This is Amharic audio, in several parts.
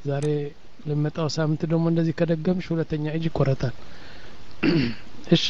ዛሬ ለመጣው ሳምንት ደግሞ እንደዚህ ከደገምሽ ሁለተኛ እጅ ይቆረጣል እሺ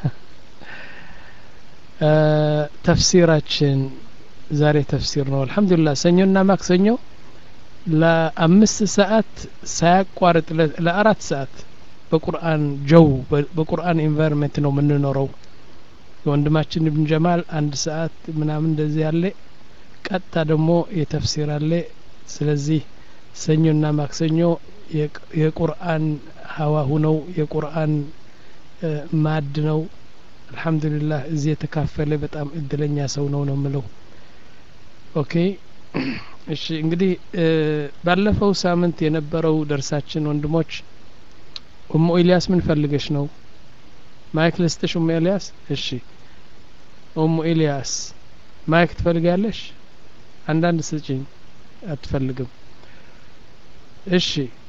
ተፍሲራችን ዛሬ ተፍሲር ነው አልሐምዱሊላህ ሰኞና ማክሰኞ ለአምስት ሰዓት ሳያቋርጥ ለአራት ሰዓት በቁርአን ጀው በቁርአን ኢንቫይሮንመንት ነው የምንኖረው የወንድማችን ኢብን ጀማል አንድ ሰዓት ምናምን እንደዚህ ያለ ቀጥታ ደግሞ የተፍሲር አለ ስለዚህ ሰኞና ማክሰኞ የቁርአን ሀዋሁ ነው የቁርአን ማድ ነው አልሐምዱሊላህ እዚህ የተካፈለ በጣም እድለኛ ሰው ነው ነው ምለው ኦኬ እሺ እንግዲህ ባለፈው ሳምንት የነበረው ደርሳችን ወንድሞች ኡሙ ኢልያስ ምን ፈልገሽ ነው ማይክ ልስጥሽ ኡሙ ኢልያስ እሺ ኡሙ ኢልያስ ማይክ ትፈልጋለሽ አንዳንድ ስጭኝ አትፈልግም እሺ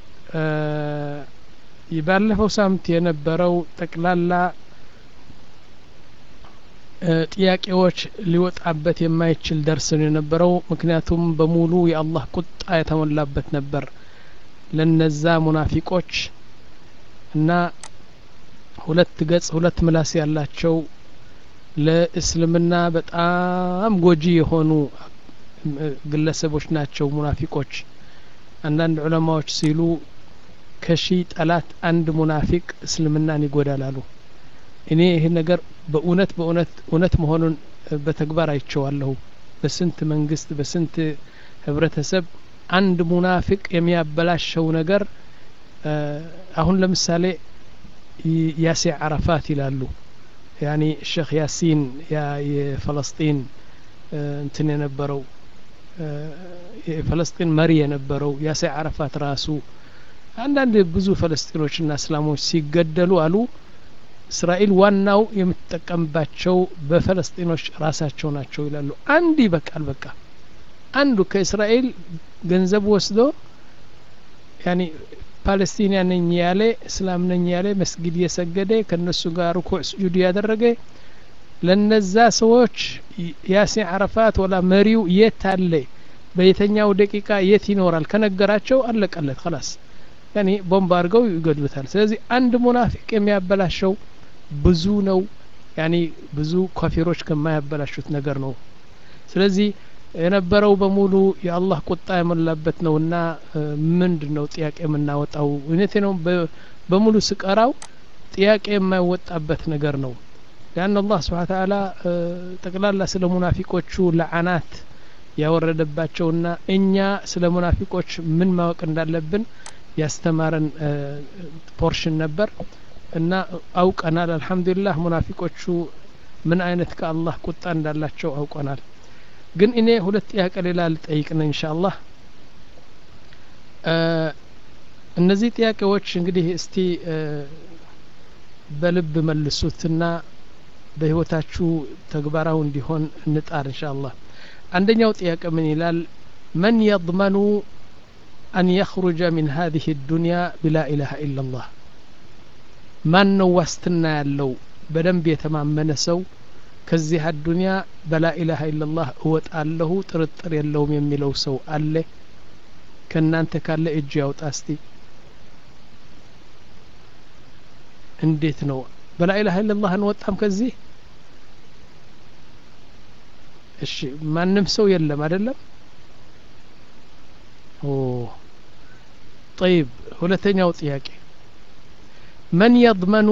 ባለፈው ሳምንት የነበረው ጠቅላላ ጥያቄዎች ሊወጣበት የማይችል ደርስ ነው የነበረው ምክንያቱም በሙሉ የአላህ ቁጣ የተሞላበት ነበር ለነዛ ሙናፊቆች እና ሁለት ገጽ ሁለት ምላስ ያላቸው ለእስልምና በጣም ጎጂ የሆኑ ግለሰቦች ናቸው ሙናፊቆች አንዳንድ ዑለማዎች ሲሉ ከሺ ጠላት አንድ ሙናፊቅ እስልምናን ይጎዳላሉ እኔ ይህ ነገር በእውነት በእውነት እውነት መሆኑን በተግባር አይቸዋለሁ በስንት መንግስት በስንት ህብረተሰብ አንድ ሙናፊቅ የሚያበላሸው ነገር አሁን ለምሳሌ ያሴ አረፋት ይላሉ ያኒ ሼክ ያሲን ያ የፈለስጢን እንትን የነበረው የፈለስጢን መሪ የነበረው ያሴ አረፋት ራሱ አንዳንድ ብዙ ፈለስጢኖችና እስላሞች ሲገደሉ አሉ እስራኤል ዋናው የምትጠቀምባቸው በፈለስጢኖች ራሳቸው ናቸው ይላሉ አንድ ይበቃል በቃ አንዱ ከእስራኤል ገንዘብ ወስዶ ያኒ ፓለስቲኒያ ነኝ ያለ እስላም ነኝ ያለ መስጊድ እየሰገደ ከነሱ ጋር ሩኩዕ ስጁድ ያደረገ ለነዛ ሰዎች ያሴ አረፋት ወላ መሪው የት አለ በየተኛው ደቂቃ የት ይኖራል ከነገራቸው አለቀለት ከላስ ያኒ ቦምብ አድርገው ይገድሉታል ስለዚህ አንድ ሙናፊቅ የሚያበላሸው ብዙ ነው ያኒ ብዙ ካፊሮች ከማያበላሹት ነገር ነው ስለዚህ የነበረው በሙሉ የአላህ ቁጣ የሞላበት ነውና ምንድን ነው ጥያቄ የምናወጣው እውነቴ ነው በሙሉ ስቀራው ጥያቄ የማይወጣበት ነገር ነው ያን አላህ ስብሓን ተዓላ ጠቅላላ ስለ ሙናፊቆቹ ለዓናት ያወረደባቸውና እኛ ስለ ሙናፊቆች ምን ማወቅ እንዳለብን ያስተማረን ፖርሽን ነበር እና አውቀናል አልሐምዱሊላህ ሙናፊቆቹ ምን አይነት ከአላህ ቁጣ እንዳላቸው አውቀናል ግን እኔ ሁለት ጥያቄ ሌላ ልጠይቅ ነው እንሻ አላህ እነዚህ ጥያቄዎች እንግዲህ እስቲ በልብ መልሱትና በህይወታችሁ ተግባራዊ እንዲሆን እንጣር እንሻ አላህ አንደኛው ጥያቄ ምን ይላል መን የضመኑ أن يخرج من هذه الدنيا بلا إله إلا الله ማን ነው ዋስትና ያለው በደንብ የተማመነ ሰው ከዚህ አዱንያ በላ ኢላሃ ኢላላህ እወጣለሁ ጥርጥር የለውም የሚለው ሰው አለ ከእናንተ ካለ እጅ ያውጣ እስቲ እንዴት ነው በላ ኢላሃ ኢላላህ እንወጣም ከዚህ እሺ ማንም ሰው የለም አይደለም ኦ طيب ሁለተኛው ጥያቄ መን የضመኑ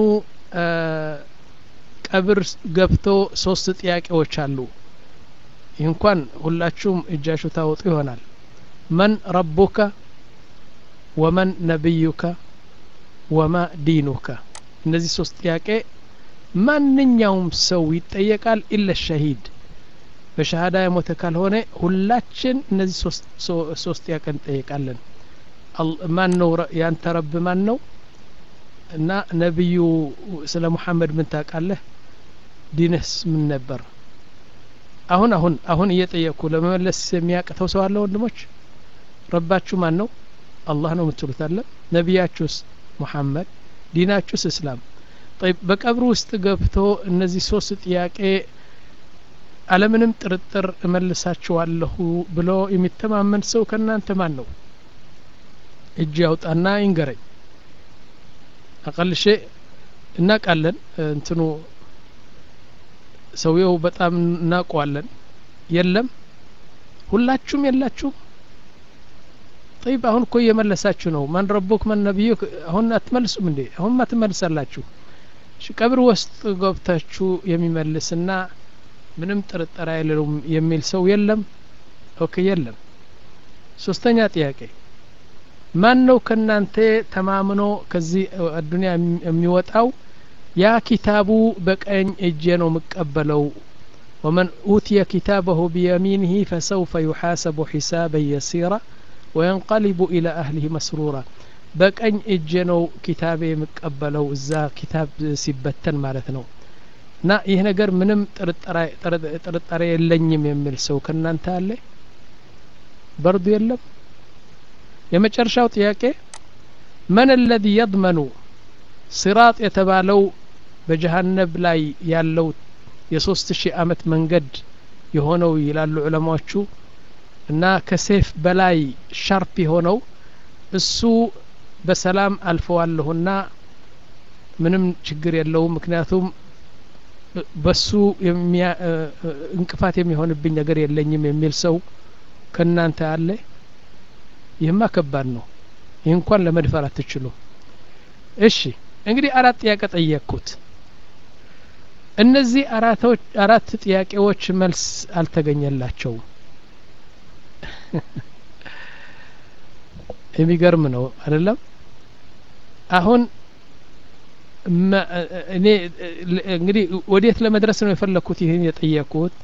ቀብር ገብቶ ሶስት ጥያቄዎች አሉ ይህ እንኳን ሁላችሁም እጃችሁ ታወጡ ይሆናል መን ረቡከ ወመን ነቢዩከ ወማ ዲኑከ እነዚህ ሶስት ጥያቄ ማንኛውም ሰው ይጠየቃል ኢለ ሸሂድ በሸሃዳ የሞተ ካልሆነ ሁላችን እነዚህ ሶስት ጥያቄ እንጠየቃለን ማን ነው ያንተ ረብ ማን ነው እና ነቢዩ ስለ ሙሐመድ ምን ታውቃለህ ዲንህስ ምን ነበር አሁን አሁን አሁን እየጠየቅኩ ለመመለስ የሚያቅተው ሰው አለ ወንድሞች ረባችሁ ማን ነው አላህ ነው የምትሉት አለ ነቢያችሁስ ሙሐመድ ዲናችሁስ እስላም በቀብር ውስጥ ገብቶ እነዚህ ሶስት ጥያቄ አለምንም ጥርጥር እመልሳችኋለሁ ብሎ የሚተማመን ሰው ከእናንተ ማን ነው እጅ ያውጣና ይንገረኝ አቀልሼ እናቃለን እንትኑ ሰውየው በጣም እናውቀዋለን የለም ሁላችሁም የላችሁም ጠይብ አሁን እኮ እየመለሳችሁ ነው ማን ረቡክ ማን ነቢዩ አሁን አትመልሱም እንዴ አሁን አትመልሳላችሁ ቀብር ውስጥ ገብታችሁ የሚመልስና ምንም ጥርጠራ የለውም የሚል ሰው የለም ኦኬ የለም ሶስተኛ ጥያቄ ማን ነው ከእናንተ ተማምኖ ከዚህ አዱኒያ የሚወጣው ያ ኪታቡ በቀኝ እጄ ነው የምቀበለው ወመን ኡትየ ኪታበሁ ቢየሚንህ ፈሰውፈ ዩሓሰቡ ሒሳበን የሲራ ወየንቀሊቡ ኢላ አህሊህ መስሩራ በቀኝ እጄ ነው ኪታቤ የምቀበለው እዛ ኪታብ ሲበተን ማለት ነው እና ይህ ነገር ምንም ጥርጣሬ የለኝም የሚል ሰው ከእናንተ አለ በርዱ የለም የመጨረሻው ጥያቄ መን አለዚ የድመኑ ሲራጥ የተባለው በጀሀነብ ላይ ያለው የሶስት ሺህ አመት መንገድ የሆነው ይላሉ ዑለማዎቹ እና ከሴፍ በላይ ሻርፕ የሆነው እሱ በሰላም አልፈዋለሁና ምንም ችግር የለውም ምክንያቱም በሱ እንቅፋት የሚሆንብኝ ነገር የለኝም የሚል ሰው ከእናንተ አለ ይህማ ከባድ ነው ይህ እንኳን ለመድፈር አትችሉ እሺ እንግዲህ አራት ጥያቄ ጠየቅኩት እነዚህ አራት ጥያቄዎች መልስ አልተገኘላቸውም የሚገርም ነው አይደለም አሁን እኔ እንግዲህ ወዴት ለመድረስ ነው የፈለግኩት ይህን የጠየቅኩት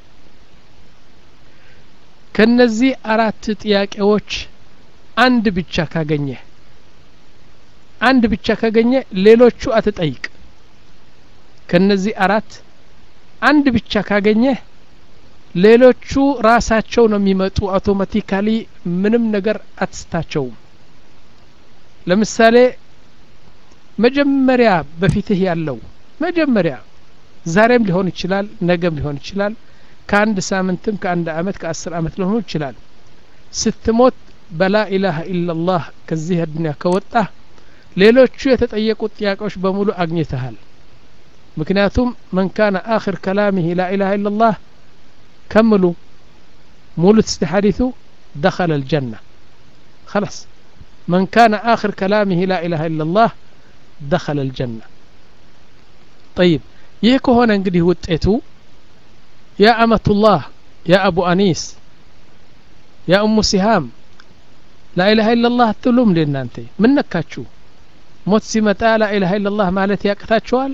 ከነዚህ አራት ጥያቄዎች አንድ ብቻ ካገኘ አንድ ብቻ ካገኘ ሌሎቹ አትጠይቅ ከነዚህ አራት አንድ ብቻ ካገኘ ሌሎቹ ራሳቸው ነው የሚመጡ አውቶማቲካሊ ምንም ነገር አትስታቸውም ለምሳሌ መጀመሪያ በፊትህ ያለው መጀመሪያ ዛሬም ሊሆን ይችላል ነገም ሊሆን ይችላል ከአንድ ሳምንትም ከአንድ አመት ከአስር አመት ሊሆኑ ይችላል ስትሞት በላ ኢላሀ ኢላላህ ከዚህ አዱኒያ ከወጣ ሌሎቹ የተጠየቁት ጥያቄዎች በሙሉ አግኝተሃል ምክንያቱም መን ካነ አክር ከላሚህ ላ ኢላሀ ኢላላህ ከምሉ ሙሉት እስቲ ሐዲث ደኸለ الجنة خلاص من كان آخر كلامه لا إله إلا الله دخل الجنة طيب ይህ ከሆነ እንግዲህ ውጤቱ ያ አመቱላህ ያ አቡ አኒስ ያ እሙ ሲሃም ላኢላሃ ኢላላህ አትሉም እንዴ እናንተ ምን ነካችሁ ሞት ሲመጣ ላኢላሃ ኢላላህ ማለት ያቅታችኋል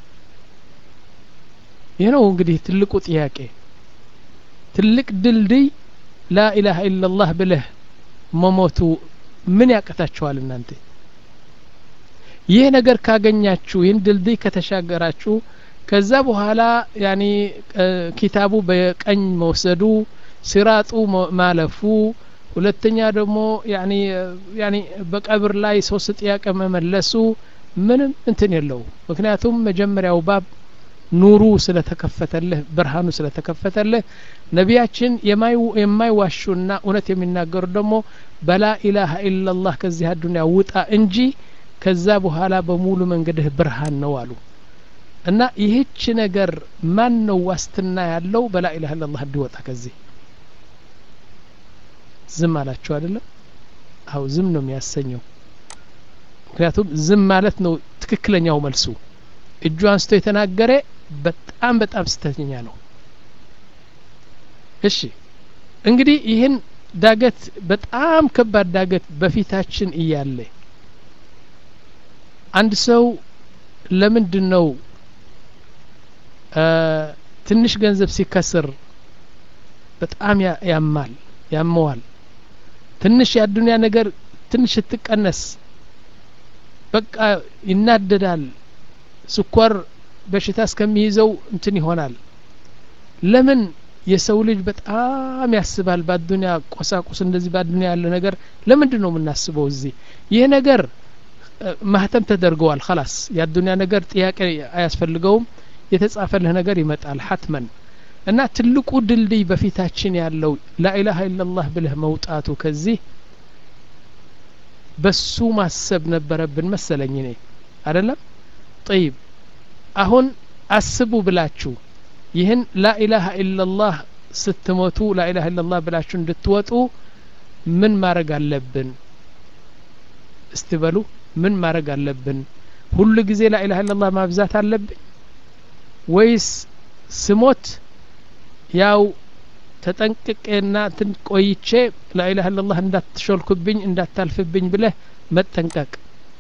ይህ ነው እንግዲህ ትልቁ ጥያቄ ትልቅ ድልድይ ላኢላሃ ኢላላህ ብለህ መሞቱ ምን ያቅታችኋል እናንተ ይህ ነገር ካገኛችሁ ይህን ድልድይ ከተሻገራችሁ ከዛ በኋላ ያኒ ኪታቡ በቀኝ መውሰዱ ሲራጡ ማለፉ ሁለተኛ ደግሞ ያኒ ያኒ በቀብር ላይ ሶስት ጥያቄ መመለሱ ምንም እንትን የለው ምክንያቱም መጀመሪያው ባብ ኑሩ ስለተከፈተልህ ብርሃኑ ስለተከፈተልህ ነቢያችን የማይዋሹና እውነት የሚናገሩ ደግሞ በላ ኢላሀ ኢላላህ ከዚህ አዱኒያ ውጣ እንጂ ከዛ በኋላ በሙሉ መንገድህ ብርሃን ነው አሉ እና ይህች ነገር ማን ነው ዋስትና ያለው በላ ኢላሀ ኢላላህ እንዲወጣ ከዚህ ዝም አላችሁ አይደለም አው ዝም ነው የሚያሰኘው ምክንያቱም ዝም ማለት ነው ትክክለኛው መልሱ እጁ አንስቶ የተናገረ በጣም በጣም ስተኛ ነው እሺ እንግዲህ ይህን ዳገት በጣም ከባድ ዳገት በፊታችን እያለ አንድ ሰው ለምንድን ነው ትንሽ ገንዘብ ሲከስር በጣም ያማል ያመዋል ትንሽ የአዱኒያ ነገር ትንሽ ስትቀነስ በቃ ይናደዳል ስኳር በሽታ እስከሚይዘው እንትን ይሆናል ለምን የሰው ልጅ በጣም ያስባል በአዱኒያ ቆሳቁስ እንደዚህ በአዱኒያ ያለ ነገር ለምንድን ነው የምናስበው እዚህ ይህ ነገር ማህተም ተደርገዋል ከላስ የአዱኒያ ነገር ጥያቄ አያስፈልገውም የተጻፈልህ ነገር ይመጣል ሀትመን እና ትልቁ ድልድይ በፊታችን ያለው ላኢላሀ ኢላላህ ብለህ መውጣቱ ከዚህ በሱ ማሰብ ነበረብን መሰለኝ እኔ አይደለም ጠይብ አሁን አስቡ ብላችሁ ይህን ላኢላሀ ኢላላህ ስትሞቱ ላኢላሀ ኢላላህ ብላችሁ እንድትወጡ ምን ማድረግ አለብን እስቲ በሉ ምን ማድረግ አለብን ሁሉ ጊዜ ላኢላሀ ኢላላህ ማብዛት አለብኝ ወይስ ስሞት ያው ተጠንቅቄና ትን ቆይቼ ላኢላሀ ኢላላህ እንዳትሾልኩብኝ እንዳታልፍብኝ ብለህ መጠንቀቅ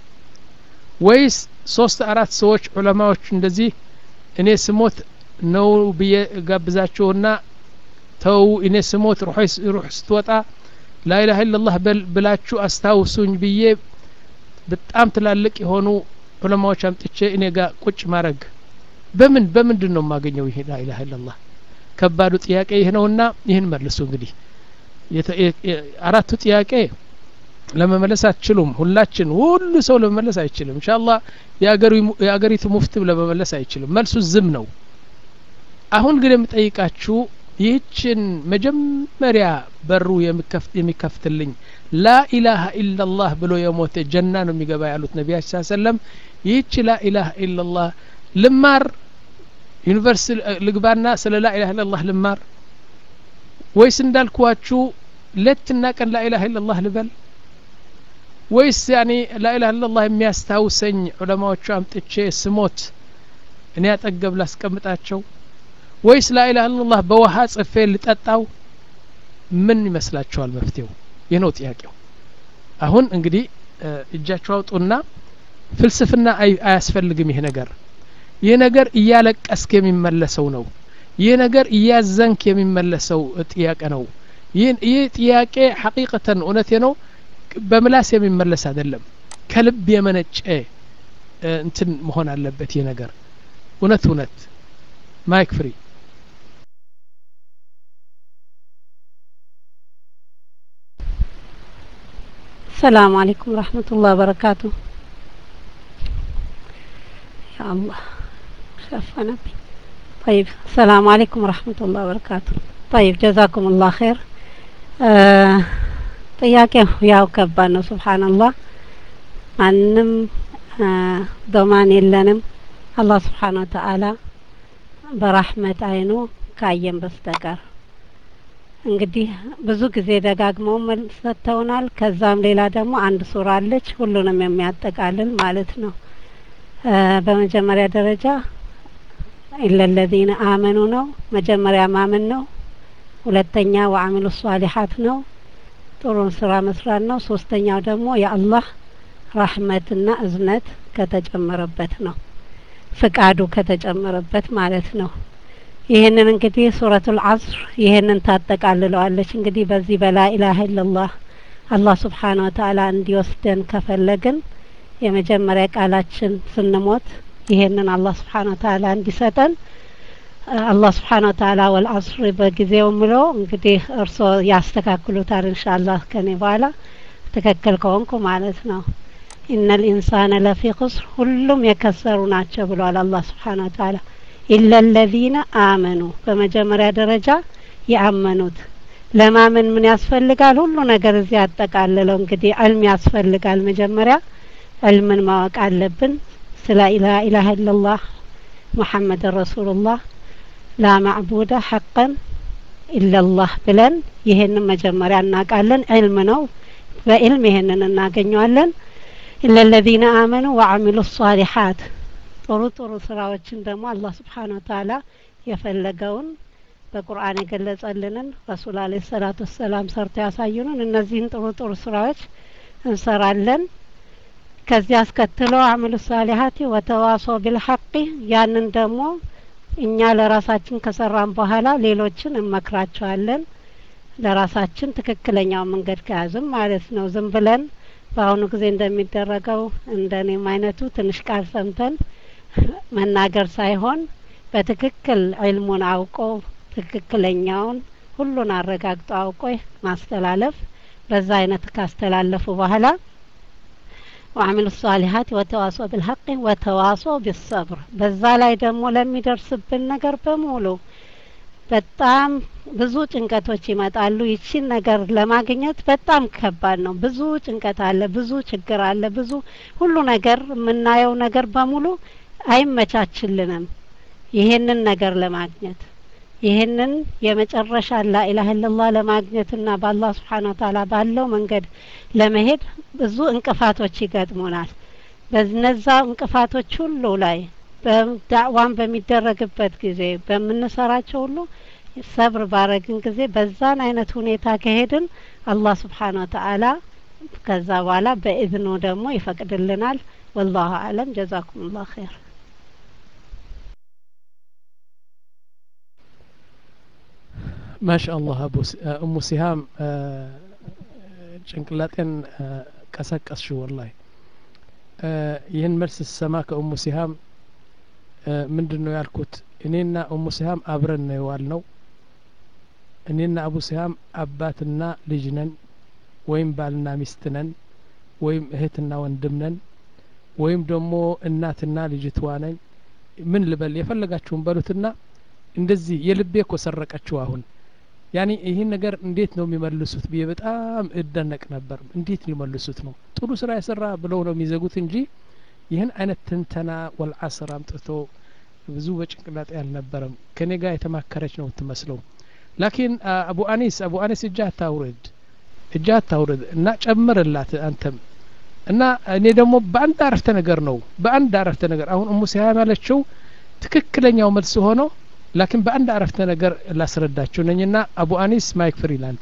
ወይስ ሶስት አራት ሰዎች ዑለማዎች እንደዚህ እኔ ስሞት ነው ብዬ ጋብዛችሁና ተው እኔ ስሞት ሩህ ስትወጣ ላኢላሀ ኢላላህ ብላችሁ አስታውሱኝ ብዬ በጣም ትላልቅ የሆኑ ዑለማዎች አምጥቼ እኔ ጋር ቁጭ ማድረግ በምን በምንድን ነው የማገኘው ይሄ ላኢላሀ ኢላላህ ከባዱ ጥያቄ ይህ ነውና ይህን መልሱ እንግዲህ አራቱ ጥያቄ ለመመለስ አትችሉም ሁላችን ሁሉ ሰው ለመመለስ አይችልም እንሻላ የአገሪቱ ሙፍትም ለመመለስ አይችልም መልሱ ዝም ነው አሁን ግን የምጠይቃችሁ ይህችን መጀመሪያ በሩ የሚከፍትልኝ ላኢላሀ ኢላላህ ብሎ የሞተ ጀና ነው የሚገባ ያሉት ነቢያችን ስ ሰለም ይህች ላኢላሀ ኢላላህ ልማር ዩኒቨርሲቲ ልግባና ስለ ላኢላሀ ኢላላህ ልማር ወይስ እንዳልኳችሁ ሌትና ቀን ላኢላሀ ኢላላህ ልበል ወይስ ያኔ ላኢላሀ ኢላላህ የሚያስታውሰኝ ዑለማዎቹ አምጥቼ ስሞት እኔ አጠገብ ላስቀምጣቸው ወይስ ላኢላሀ ኢላላህ በውሃ ጽፌ ልጠጣው ምን ይመስላችኋል መፍትሄው ይህ ነው ጥያቄው አሁን እንግዲህ እጃችሁ አውጡና ፍልስፍና አያስፈልግም ይህ ነገር ይህ ነገር እያለቀስክ የሚመለሰው ነው ይህ ነገር እያዘንክ የሚመለሰው ጥያቄ ነው ይህ ጥያቄ ሐቂቀተን እውነቴ ነው በምላስ የሚመለስ አይደለም ከልብ የመነጨ እንትን መሆን አለበት ይህ ነገር እውነት እውነት ማይክ ፍሪ السلام عليكم ورحمة الله وبركاته يا الله شافنا بي طيب السلام عليكم ورحمة الله وبركاته طيب جزاكم الله خير ጥያቄው ያው ከባድ ነው ስብሓንላህ ማንም ዶማን የለንም አላህ ስብሓን ወተአላ በራህመት አይኑ ካየን በስተቀር እንግዲህ ብዙ ጊዜ ደጋግመው መልስ ሰጥተውናል ከዛም ሌላ ደግሞ አንድ ሱራ አለች ሁሉንም የሚያጠቃልል ማለት ነው በመጀመሪያ ደረጃ ኢለለዚነ አመኑ ነው መጀመሪያ ማመን ነው ሁለተኛ ወአሚሉ ሷሊሓት ነው ጥሩን ስራ መስራት ነው ሶስተኛው ደግሞ የአላህ ራህመትና እዝነት ከተጨመረበት ነው ፍቃዱ ከተጨመረበት ማለት ነው ይህንን እንግዲህ ሱረቱል አስር ይህንን ታጠቃልለዋለች እንግዲህ በዚህ በላ ኢላሀ ኢላላህ አላህ ስብሓን ወተአላ እንዲወስደን ከፈለግን የመጀመሪያ ቃላችን ስንሞት ይሄንን አላህ ስብሓን ወተአላ እንዲሰጠን አላህ ስብሓን ወተአላ ወልአስር በጊዜው ምሎ እንግዲህ እርስዎ ያስተካክሉታል እንሻአላህ ከኔ በኋላ ትክክል ከሆንኩ ማለት ነው ኢነ ልኢንሳነ ለፊ ኹስር ሁሉም የከሰሩ ናቸው ብሏል አላህ ስብሓን ወተአላ ኢለ ለዚነ አመኑ በመጀመሪያ ደረጃ የአመኑት ለማመን ምን ያስፈልጋል ሁሉ ነገር እዚህ ያጠቃልለው እንግዲህ ዕልም ያስፈልጋል መጀመሪያ ዕልምን ማወቅ አለብን ስለ ኢላሀ ኢላላህ ሙሐመድን ረሱሉላህ ላ ማዕቡደ ሐቀን ኢላላህ ብለን ይሄንን መጀመሪያ እናውቃለን ዕልም ነው በዕልም ይሄንን እናገኘዋለን ኢለለዚነ አመኑ ወአሚሉ ሷሊሓት ጥሩ ጥሩ ስራዎችን ደግሞ አላህ ስብሓን ወተአላ የፈለገውን በቁርአን የገለጸልንን ረሱል አለ ሰላቱ ወሰላም ሰርተው ያሳዩንን እነዚህን ጥሩ ጥሩ ስራዎች እንሰራለን ከዚያ አስከትሎ አሚሉ ሳሊሀቲ ወተዋሶ ቢልሐቂ ያንን ደግሞ እኛ ለራሳችን ከሰራን በኋላ ሌሎችን እንመክራቸዋለን ለራሳችን ትክክለኛው መንገድ ከያዝም ማለት ነው ዝም ብለን በአሁኑ ጊዜ እንደሚደረገው እንደ እኔም አይነቱ ትንሽ ቃል ሰምተን መናገር ሳይሆን በትክክል ዒልሙን አውቆ ትክክለኛውን ሁሉን አረጋግጦ አውቆ ማስተላለፍ በዛ አይነት ካስተላለፉ በኋላ ወአሚሉ ሷሊሀት ወተዋሶ ቢልሐቅ ወተዋሶ ቢሰብር በዛ ላይ ደግሞ ለሚደርስብን ነገር በሙሉ በጣም ብዙ ጭንቀቶች ይመጣሉ። ይቺን ነገር ለማግኘት በጣም ከባድ ነው። ብዙ ጭንቀት አለ፣ ብዙ ችግር አለ፣ ብዙ ሁሉ ነገር የምናየው ነገር በሙሉ አይመቻችልንም። ይሄንን ነገር ለማግኘት ይህንን የመጨረሻ ላኢላሀ ኢለላህ ለማግኘትና በአላህ ስብሓን ወተዓላ ባለው መንገድ ለመሄድ ብዙ እንቅፋቶች ይገጥሙናል። በነዛ እንቅፋቶች ሁሉ ላይ በዳዕዋን በሚደረግበት ጊዜ በምንሰራቸው ሁሉ ሰብር ባረግን ጊዜ በዛን አይነት ሁኔታ ከሄድን አላህ ስብሓን ወተዓላ ከዛ በኋላ በኢዝኑ ደግሞ ይፈቅድልናል። ወላሁ አለም። ጀዛኩም ላሁ ኸይር። ማሻአላህ አቡ እሙ ሲሃም ጭንቅላጤን ቀሰቀስሽ ወላሂ ይህን መልስ ስሰማ ከእሙ ሲሃም ምንድን ነው ያልኩት እኔና እሙ ሲሃም አብረን ነው የዋል ነው እኔና አቡ ሲሃም አባትና ልጅ ነን ወይም ባልና ሚስት ነን ወይም እህትና ወንድም ነን ወይም ደግሞ እናትና ልጅትዋ ነኝ ምን ልበል የፈለጋችሁን በሉትና እንደዚህ የልቤ እኮ ሰረቀችው አሁን ያኒ ይህን ነገር እንዴት ነው የሚመልሱት ብዬ በጣም እደነቅ ነበር እንዴት ሊመልሱት ነው ጥሩ ስራ የሰራ ብለው ነው የሚዘጉት እንጂ ይህን አይነት ትንተና ወልዓስር አምጥቶ ብዙ በጭንቅላጤ አልነበረም ከኔ ጋር የተማከረች ነው የምትመስለው ላኪን አቡ አኒስ አቡ አኒስ እጅ አታውርድ እጅ አታውርድ እና ጨምርላት አንተም እና እኔ ደግሞ በአንድ አረፍተ ነገር ነው በአንድ አረፍተ ነገር አሁን እሙ ሲሃም ያለችው ትክክለኛው መልስ ሆኖ ላኪን በአንድ አረፍተ ነገር ላስረዳችሁ ነኝና አቡ አኒስ ማይክ ፍሪ ላንተ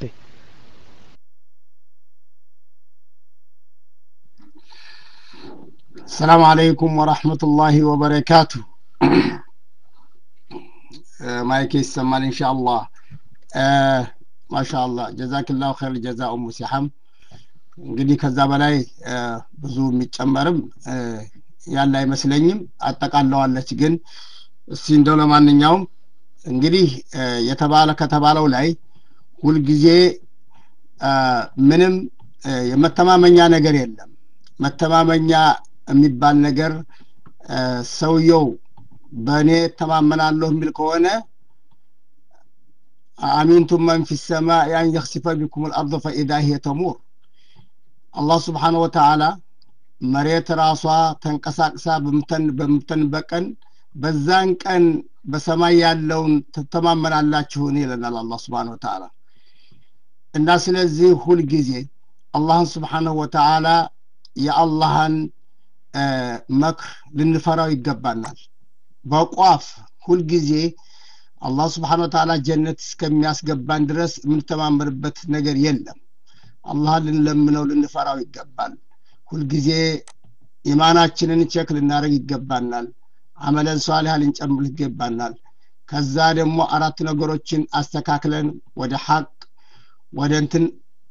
السلام عليكم ورحمة الله وبركاته ማይክ ይሰማል ኢንሻአላህ ማሻአላህ ጀዛክላሁ ኸይር ጀዛ ኡሙ ሲሐም እንግዲህ ከዛ በላይ ብዙ የሚጨመርም ያለ አይመስለኝም አጠቃለዋለች ግን እስቲ እንደው ለማንኛውም እንግዲህ የተባለ ከተባለው ላይ ሁልጊዜ ምንም የመተማመኛ ነገር የለም መተማመኛ የሚባል ነገር ሰውየው በእኔ ተማመናለሁ የሚል ከሆነ አሚንቱም መን ፊ ሰማ ያን የክሲፈ ቢኩም ልአርض ፈኢዳ ሂየ ተሙር አላህ ስብሓን ወተዓላ መሬት ራሷ ተንቀሳቅሳ በምተንበት ቀን በዛን ቀን በሰማይ ያለውን ትተማመናላችሁን ይለናል አላህ ስብሓን ወተዓላ እና ስለዚህ ሁልጊዜ አላህን ስብሓንሁ ወተዓላ የአላህን መክር ልንፈራው ይገባናል በቋፍ ሁልጊዜ አላህ ስብሓን ወተዓላ ጀነት እስከሚያስገባን ድረስ የምንተማመንበት ነገር የለም አላህን ልንለምነው ልንፈራው ይገባል ሁልጊዜ ኢማናችንን ቼክ ልናደረግ ይገባናል አመለን ሷሊሃ ልንጨምር ይገባናል ከዛ ደግሞ አራት ነገሮችን አስተካክለን ወደ ሐቅ ወደ እንትን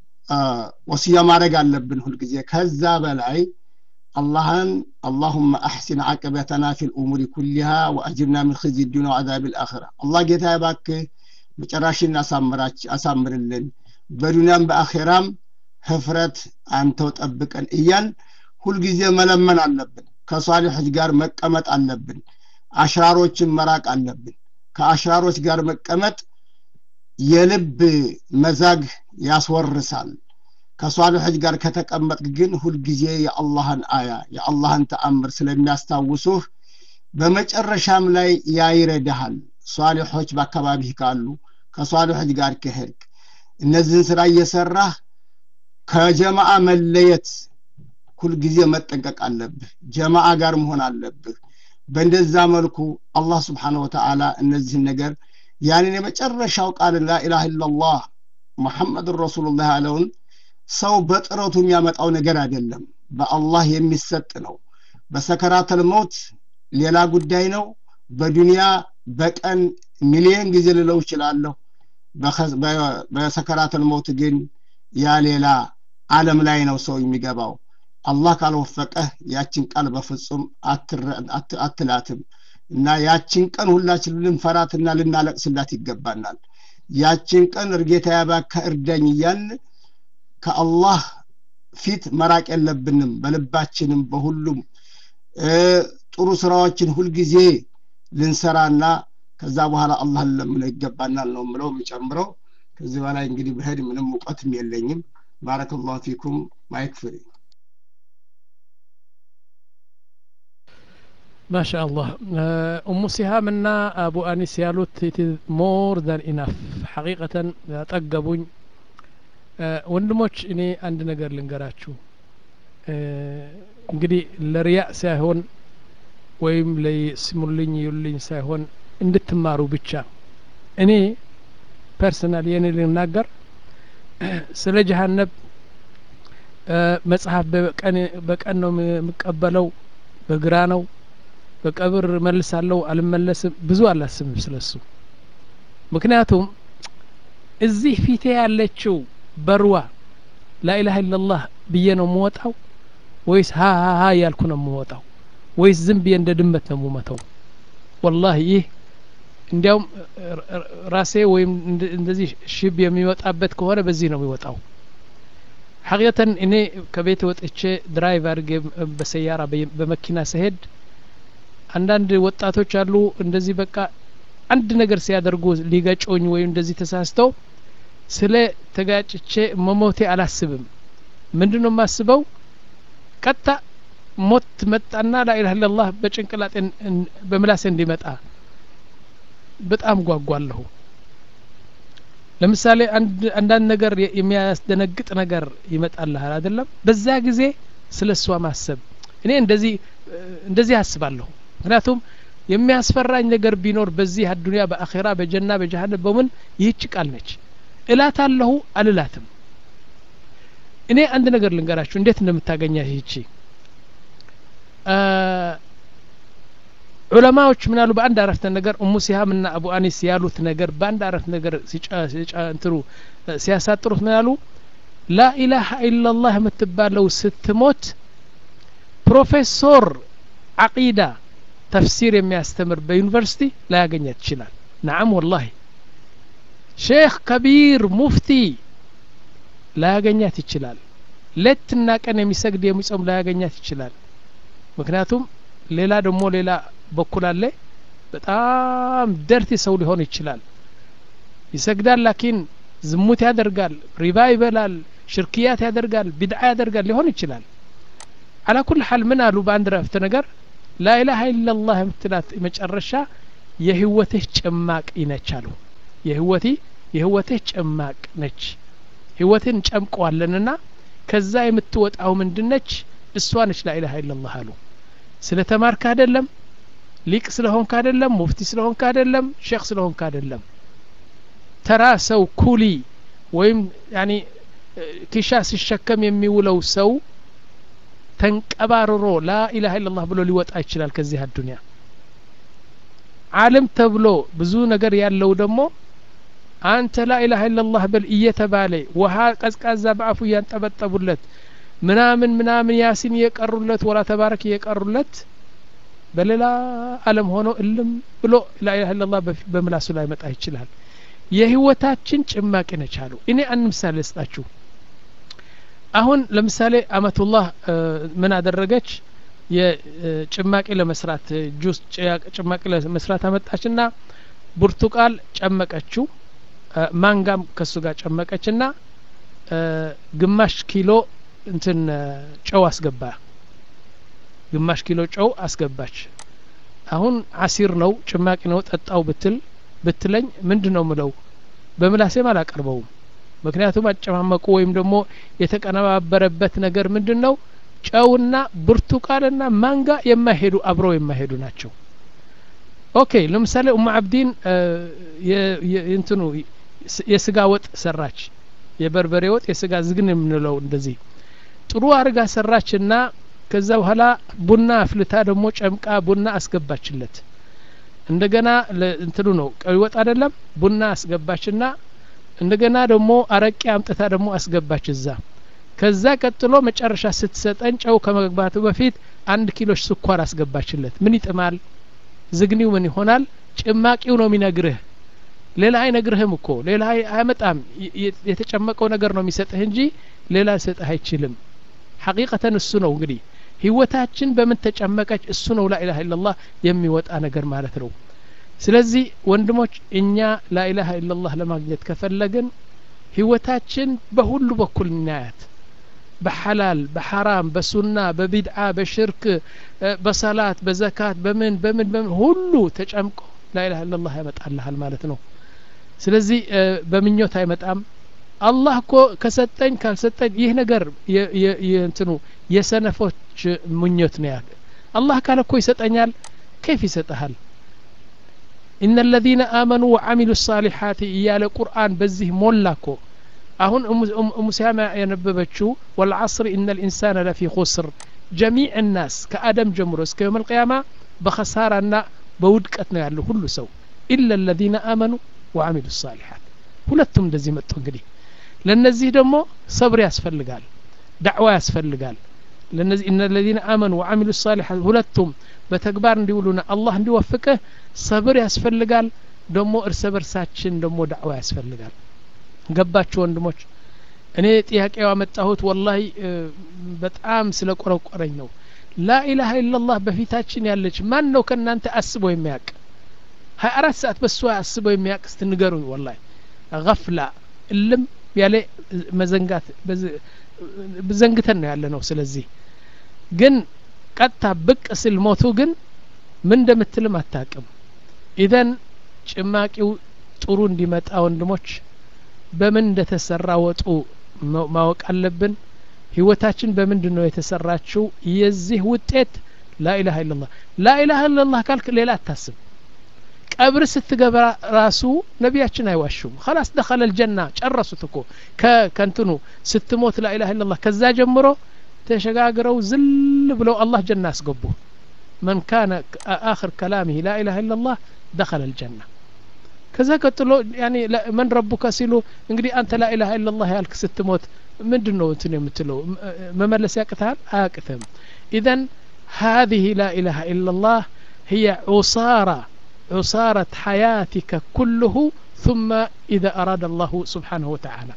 ወስያ ማድረግ አለብን ሁልጊዜ ከዛ በላይ አላህን አላሁመ አሕሲን ዓቅበተና ፊ ልእሙሪ ኩሊሃ ወአጅርና ምን ኽዚ ዱንያ ወዓዛብ ልአኽራ አላህ ጌታ ባክህ መጨራሽን አሳምርልን በዱንያም በአኼራም ህፍረት አንተው ጠብቀን እያል ሁልጊዜ መለመን አለብን ከሷሊሖች ጋር መቀመጥ አለብን አሽራሮችን መራቅ አለብን ከአሽራሮች ጋር መቀመጥ የልብ መዛግ ያስወርሳል ከሷሊሖች ጋር ከተቀመጥ ግን ሁልጊዜ የአላህን አያ የአላህን ተአምር ስለሚያስታውሱህ በመጨረሻም ላይ ያይረዳሃል ሷሊሖች በአካባቢህ ካሉ ከሷሊሖች ጋር ከሄድክ እነዚህን ስራ እየሰራህ ከጀማአ መለየት ሁልጊዜ መጠንቀቅ አለብህ ጀማአ ጋር መሆን አለብህ በእንደዛ መልኩ አላህ ስብሓን ወተዓላ እነዚህን ነገር ያንን የመጨረሻው ቃል ላኢላህ ኢላላህ ሙሐመድን ረሱሉላህ ያለውን ሰው በጥረቱ የሚያመጣው ነገር አይደለም በአላህ የሚሰጥ ነው በሰከራተል ሞት ሌላ ጉዳይ ነው በዱንያ በቀን ሚሊየን ጊዜ ልለው ይችላለሁ በሰከራተል ሞት ግን ያ ሌላ አለም ላይ ነው ሰው የሚገባው አላህ ካልወፈቀህ ያችን ቃል በፍጹም አትላትም እና ያችን ቀን ሁላችን ልንፈራትና ልናለቅስላት ይገባናል ያችን ቀን እርጌታ ያባካ እርዳኝ እያል ከአላህ ፊት መራቅ የለብንም በልባችንም በሁሉም ጥሩ ስራዎችን ሁልጊዜ ልንሰራና ከዛ በኋላ አላህን ለምነው ይገባናል ነው ምለው የሚጨምረው ከዚህ በላይ እንግዲህ ብሄድ ምንም እውቀትም የለኝም ባረከላሁ ፊኩም ማይክ ፍሪ ما شاء الله أم سهام እና አቡ አኒስ ያሉት it is more than enough ሐቂቀተን ያጠገቡኝ ወንድሞች እኔ አንድ ነገር ልንገራችሁ እንግዲህ ለሪያእ ሳይሆን ወይም ለስሙልኝ ይሉልኝ ሳይሆን እንድትማሩ ብቻ እኔ ፐርሰናል የኔ ልናገር ስለ ጀሀነብ መጽሐፍ በቀን ነው የምቀበለው በግራ ነው በቀብር መልሳለሁ አልመለስም ብዙ አላስብም ስለሱ ምክንያቱም እዚህ ፊቴ ያለችው በርዋ ላኢላሀ ኢላላህ ብዬ ነው የምወጣው ወይስ ሀ ሀ ሀ እያልኩ ነው የምወጣው ወይስ ዝም ብዬ እንደ ድመት ነው የምመተው ወላሂ ይህ እንዲያውም ራሴ ወይም እንደዚህ ሽብ የሚወጣበት ከሆነ በዚህ ነው የሚወጣው ሐቂቀተን እኔ ከቤት ወጥቼ ድራይቭ አድርጌ በሰያራ በመኪና ስሄድ አንዳንድ ወጣቶች አሉ እንደዚህ በቃ አንድ ነገር ሲያደርጉ ሊገጮኝ ወይም እንደዚህ ተሳስተው ስለ ተጋጭቼ መሞቴ አላስብም ምንድን ነው የማስበው ቀጥታ ሞት መጣና ላኢላህ ኢላላህ በጭንቅላጤ በምላሴ እንዲመጣ በጣም ጓጓለሁ ለምሳሌ አንዳንድ ነገር የሚያስደነግጥ ነገር ይመጣልሃል አይደለም በዛ ጊዜ ስለ እሷ ማሰብ እኔ እንደዚህ እንደዚህ አስባለሁ ምክንያቱም የሚያስፈራኝ ነገር ቢኖር በዚህ አዱንያ በአኼራ በጀና በጀሃነም በምን ይህች ቃል ነች እላት አለሁ አልላትም እኔ አንድ ነገር ልንገራችሁ እንዴት እንደምታገኛት ይህቺ ዑለማዎች ምናሉ በአንድ አረፍተ ነገር እሙ ሲሃም ና አቡ አኒስ ያሉት ነገር በአንድ አረፍተ ነገር እንትሩ ሲያሳጥሩት ምናሉ ላኢላሀ ኢላላህ የምትባለው ስትሞት ፕሮፌሰር አቂዳ ተፍሲር የሚያስተምር በዩኒቨርሲቲ ላያገኛት ይችላል ነዓም ወላሂ ሼክ ከቢር ሙፍቲ ላያገኛት ይችላል ሌትና ቀን የሚሰግድ የሚጾም ላያገኛት ይችላል ምክንያቱም ሌላ ደግሞ ሌላ በኩል አለ በጣም ደርቲ ሰው ሊሆን ይችላል ይሰግዳል ላኪን ዝሙት ያደርጋል ሪባ ይበላል ሽርክያት ያደርጋል ቢድዓ ያደርጋል ሊሆን ይችላል አላ ኩል ሀል ምን አሉ በአንድ ረፍተ ነገር ላኢላሀ ኢላላህ የምትላት መጨረሻ የህይወትህ ጭማቅ ይነች አሉ የህይወቴ የህይወትህ ጭማቅ ነች ህይወትን ጨምቀዋለንና ከዛ የምትወጣው ምንድነች እሷ ነች ላኢላሀ ኢላላህ አሉ ስለ ተማርክ አይደለም ሊቅ ስለሆንክ አይደለም ሙፍቲ ስለሆንክ አይደለም ሼክ ስለሆንክ አይደለም ተራ ሰው ኩሊ ወይም ያኒ ኪሻ ሲሸከም የሚውለው ሰው ተንቀባርሮ ላኢላሀ ኢላላህ ብሎ ሊወጣ ይችላል ከዚህ አዱንያ አለም ተብሎ ብዙ ነገር ያለው ደግሞ አንተ ላኢላሀ ኢላላህ በል እየተባለ ውሀ ቀዝቃዛ በአፉ እያንጠበጠቡለት ምናምን ምናምን ያሲን እየቀሩለት ወላ ተባረክ እየቀሩለት በሌላ አለም ሆኖ እልም ብሎ ላኢላሀ ኢላላህ በምላሱ ላይ መጣ ይችላል የህይወታችን ጭማቂ ነች አሉ እኔ አንድ ምሳሌ ልስጣችሁ አሁን ለምሳሌ አመቱላህ ምን አደረገች የጭማቂ ለመስራት ጁስ ጭማቂ ለመስራት አመጣችና ብርቱቃል ጨመቀችው ማንጋም ከሱ ጋር ጨመቀችና ግማሽ ኪሎ እንትን ጨው አስገባ ግማሽ ኪሎ ጨው አስገባች አሁን አሲር ነው ጭማቂ ነው ጠጣው ብትል ብትለኝ ምንድን ነው ምለው በምላሴም አላቀርበውም ምክንያቱም አጨማመቁ ወይም ደግሞ የተቀነባበረበት ነገር ምንድን ነው ጨውና ብርቱካንና ማንጋ የማይሄዱ አብረው የማይሄዱ ናቸው ኦኬ ለምሳሌ ኡማ አብዲን እንትኑ የስጋ ወጥ ሰራች የበርበሬ ወጥ የስጋ ዝግን የምንለው እንደዚህ ጥሩ አርጋ ሰራችና ከዛ በኋላ ቡና አፍልታ ደግሞ ጨምቃ ቡና አስገባችለት እንደገና እንትኑ ነው ቀይ ወጥ አይደለም ቡና አስገባችና እንደገና ደግሞ አረቄ አምጥታ ደግሞ አስገባች እዛ ከዛ ቀጥሎ መጨረሻ ስትሰጠን ጨው ከመግባቱ በፊት አንድ ኪሎ ስኳር አስገባችለት ምን ይጥማል ዝግኒው ምን ይሆናል ጭማቂው ነው የሚነግርህ ሌላ አይነግርህም እኮ ሌላ አያመጣም የተጨመቀው ነገር ነው የሚሰጥህ እንጂ ሌላ ሊሰጥህ አይችልም ሐቂቀተን እሱ ነው እንግዲህ ህይወታችን በምን ተጨመቀች እሱ ነው ላኢላሀ ኢላላህ የሚወጣ ነገር ማለት ነው ስለዚህ ወንድሞች እኛ ላኢላሀ ኢላላህ ለማግኘት ከፈለግን ህይወታችን በሁሉ በኩል እናያት በሐላል በሐራም በሱና በቢድዓ በሽርክ በሰላት በዘካት በምን በምን በምን ሁሉ ተጨምቆ ላኢላሀ ኢላላህ ያመጣልሃል ማለት ነው ስለዚህ በምኞት አይመጣም አላህ እኮ ከሰጠኝ ካልሰጠኝ ይህ ነገር እንትኑ የሰነፎች ምኞት ነው ያለ አላህ ካለ እኮ ይሰጠኛል ከይፍ ይሰጠሃል ኢነ ለዚነ አመኑ ወዓሚሉ ሳሊሓት እያለ ቁርአን በዚህ ሞላ እኮ አሁን ሙሲያማ የነበበችው ወልዓስር ኢነ ልኢንሳን ለፊ ኹስር ጀሚዕ ናስ ከአደም ጀምሮ እስከ የውም ልቅያማ በኸሳራና በውድቀት ነው ያለው ሁሉ ሰው ኢላ ለዚነ አመኑ ወዓሚሉ ሳሊሓት ሁለቱም እንደዚህ መጡ እንግዲህ ለነዚህ ደግሞ ሰብር ያስፈልጋል ዳዕዋ ያስፈልጋል ለነዚህ እነ ለዚነ አመኑ ወዓሚሉ ሳሊሓት ሁለቱም በተግባር እንዲውሉና አላህ እንዲወፍቅህ ሰብር ያስፈልጋል ደግሞ እርስ በርሳችን ደግሞ ዳዕዋ ያስፈልጋል ገባችሁ ወንድሞች እኔ ጥያቄው ያመጣሁት ወላሂ በጣም ስለ ቆረቆረኝ ነው ላኢላሀ ኢላላህ በፊታችን ያለች ማን ነው ከእናንተ አስቦ የሚያውቅ ሀያ አራት ሰዓት በሷ አስቦ የሚያውቅ ስትንገሩኝ ወላሂ ገፍላ እልም ያለ መዘንጋት ዘንግተን ነው ያለ ነው ስለዚህ ግን ቀጥታ ብቅ ስል ሞቱ ግን ምን እንደምትልም አታቅም ኢዘን ጭማቂው ጥሩ እንዲመጣ ወንድሞች በምን እንደተሰራ ወጡ ማወቅ አለብን ህይወታችን በምንድን ነው የተሰራችው የዚህ ውጤት ላኢላሀ ኢላላህ ላኢላሀ ኢላላህ ካልክ ሌላ አታስብ ቀብር ስትገባ ራሱ ነቢያችን አይዋሹም ከላስ ደኸለ ልጀና ጨረሱት እኮ ከንትኑ ስትሞት ላኢላሀ ኢላላህ ከዛ ጀምሮ ተሸጋግረው ዝል ብለው አላህ ጀና አስገቡ መን ካነ አክር ከላሚህ ላኢላሀ ኢላላህ ደኸለ ልጀና ከዛ ቀጥሎ ያኒ መን ረቡከ ሲሉ እንግዲህ አንተ ላኢላሀ ኢላላህ ያልክ ስትሞት ምንድን ነው እንትን የምትለው መመለስ ያቅትሃል አያቅትም ኢዘን هذه لا إله إلا الله هي عصارة عصارة حياتك كله ثم إذا أراد الله سبحانه وتعالى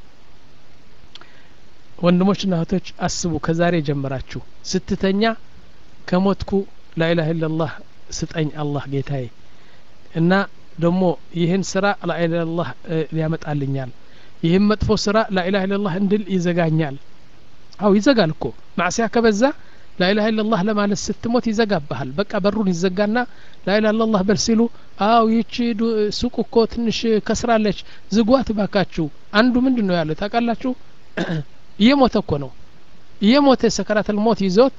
ወንድሞችና እህቶች አስቡ ከዛሬ ጀምራችሁ ስትተኛ ከሞትኩ ላኢላህ ኢላላህ ስጠኝ አላህ ጌታዬ እና ደግሞ ይህን ስራ ላኢላህ ኢላላህ ሊያመጣልኛል ይህም መጥፎ ስራ ላኢላህ ኢላላህ እንድል ይዘጋኛል አው ይዘጋል እኮ ማዕሲያ ከበዛ ላኢላህ ኢላላህ ለማለት ስትሞት ይዘጋብሃል በቃ በሩን ይዘጋና ላኢላህ ኢላላህ በል ሲሉ አው ይቺ ሱቅ እኮ ትንሽ ከስራለች ዝጓት ባካችሁ አንዱ ምንድን ነው ያለ ታውቃላችሁ እየሞተ እኮ ነው እየሞተ ሰከራተል ሞት ይዞት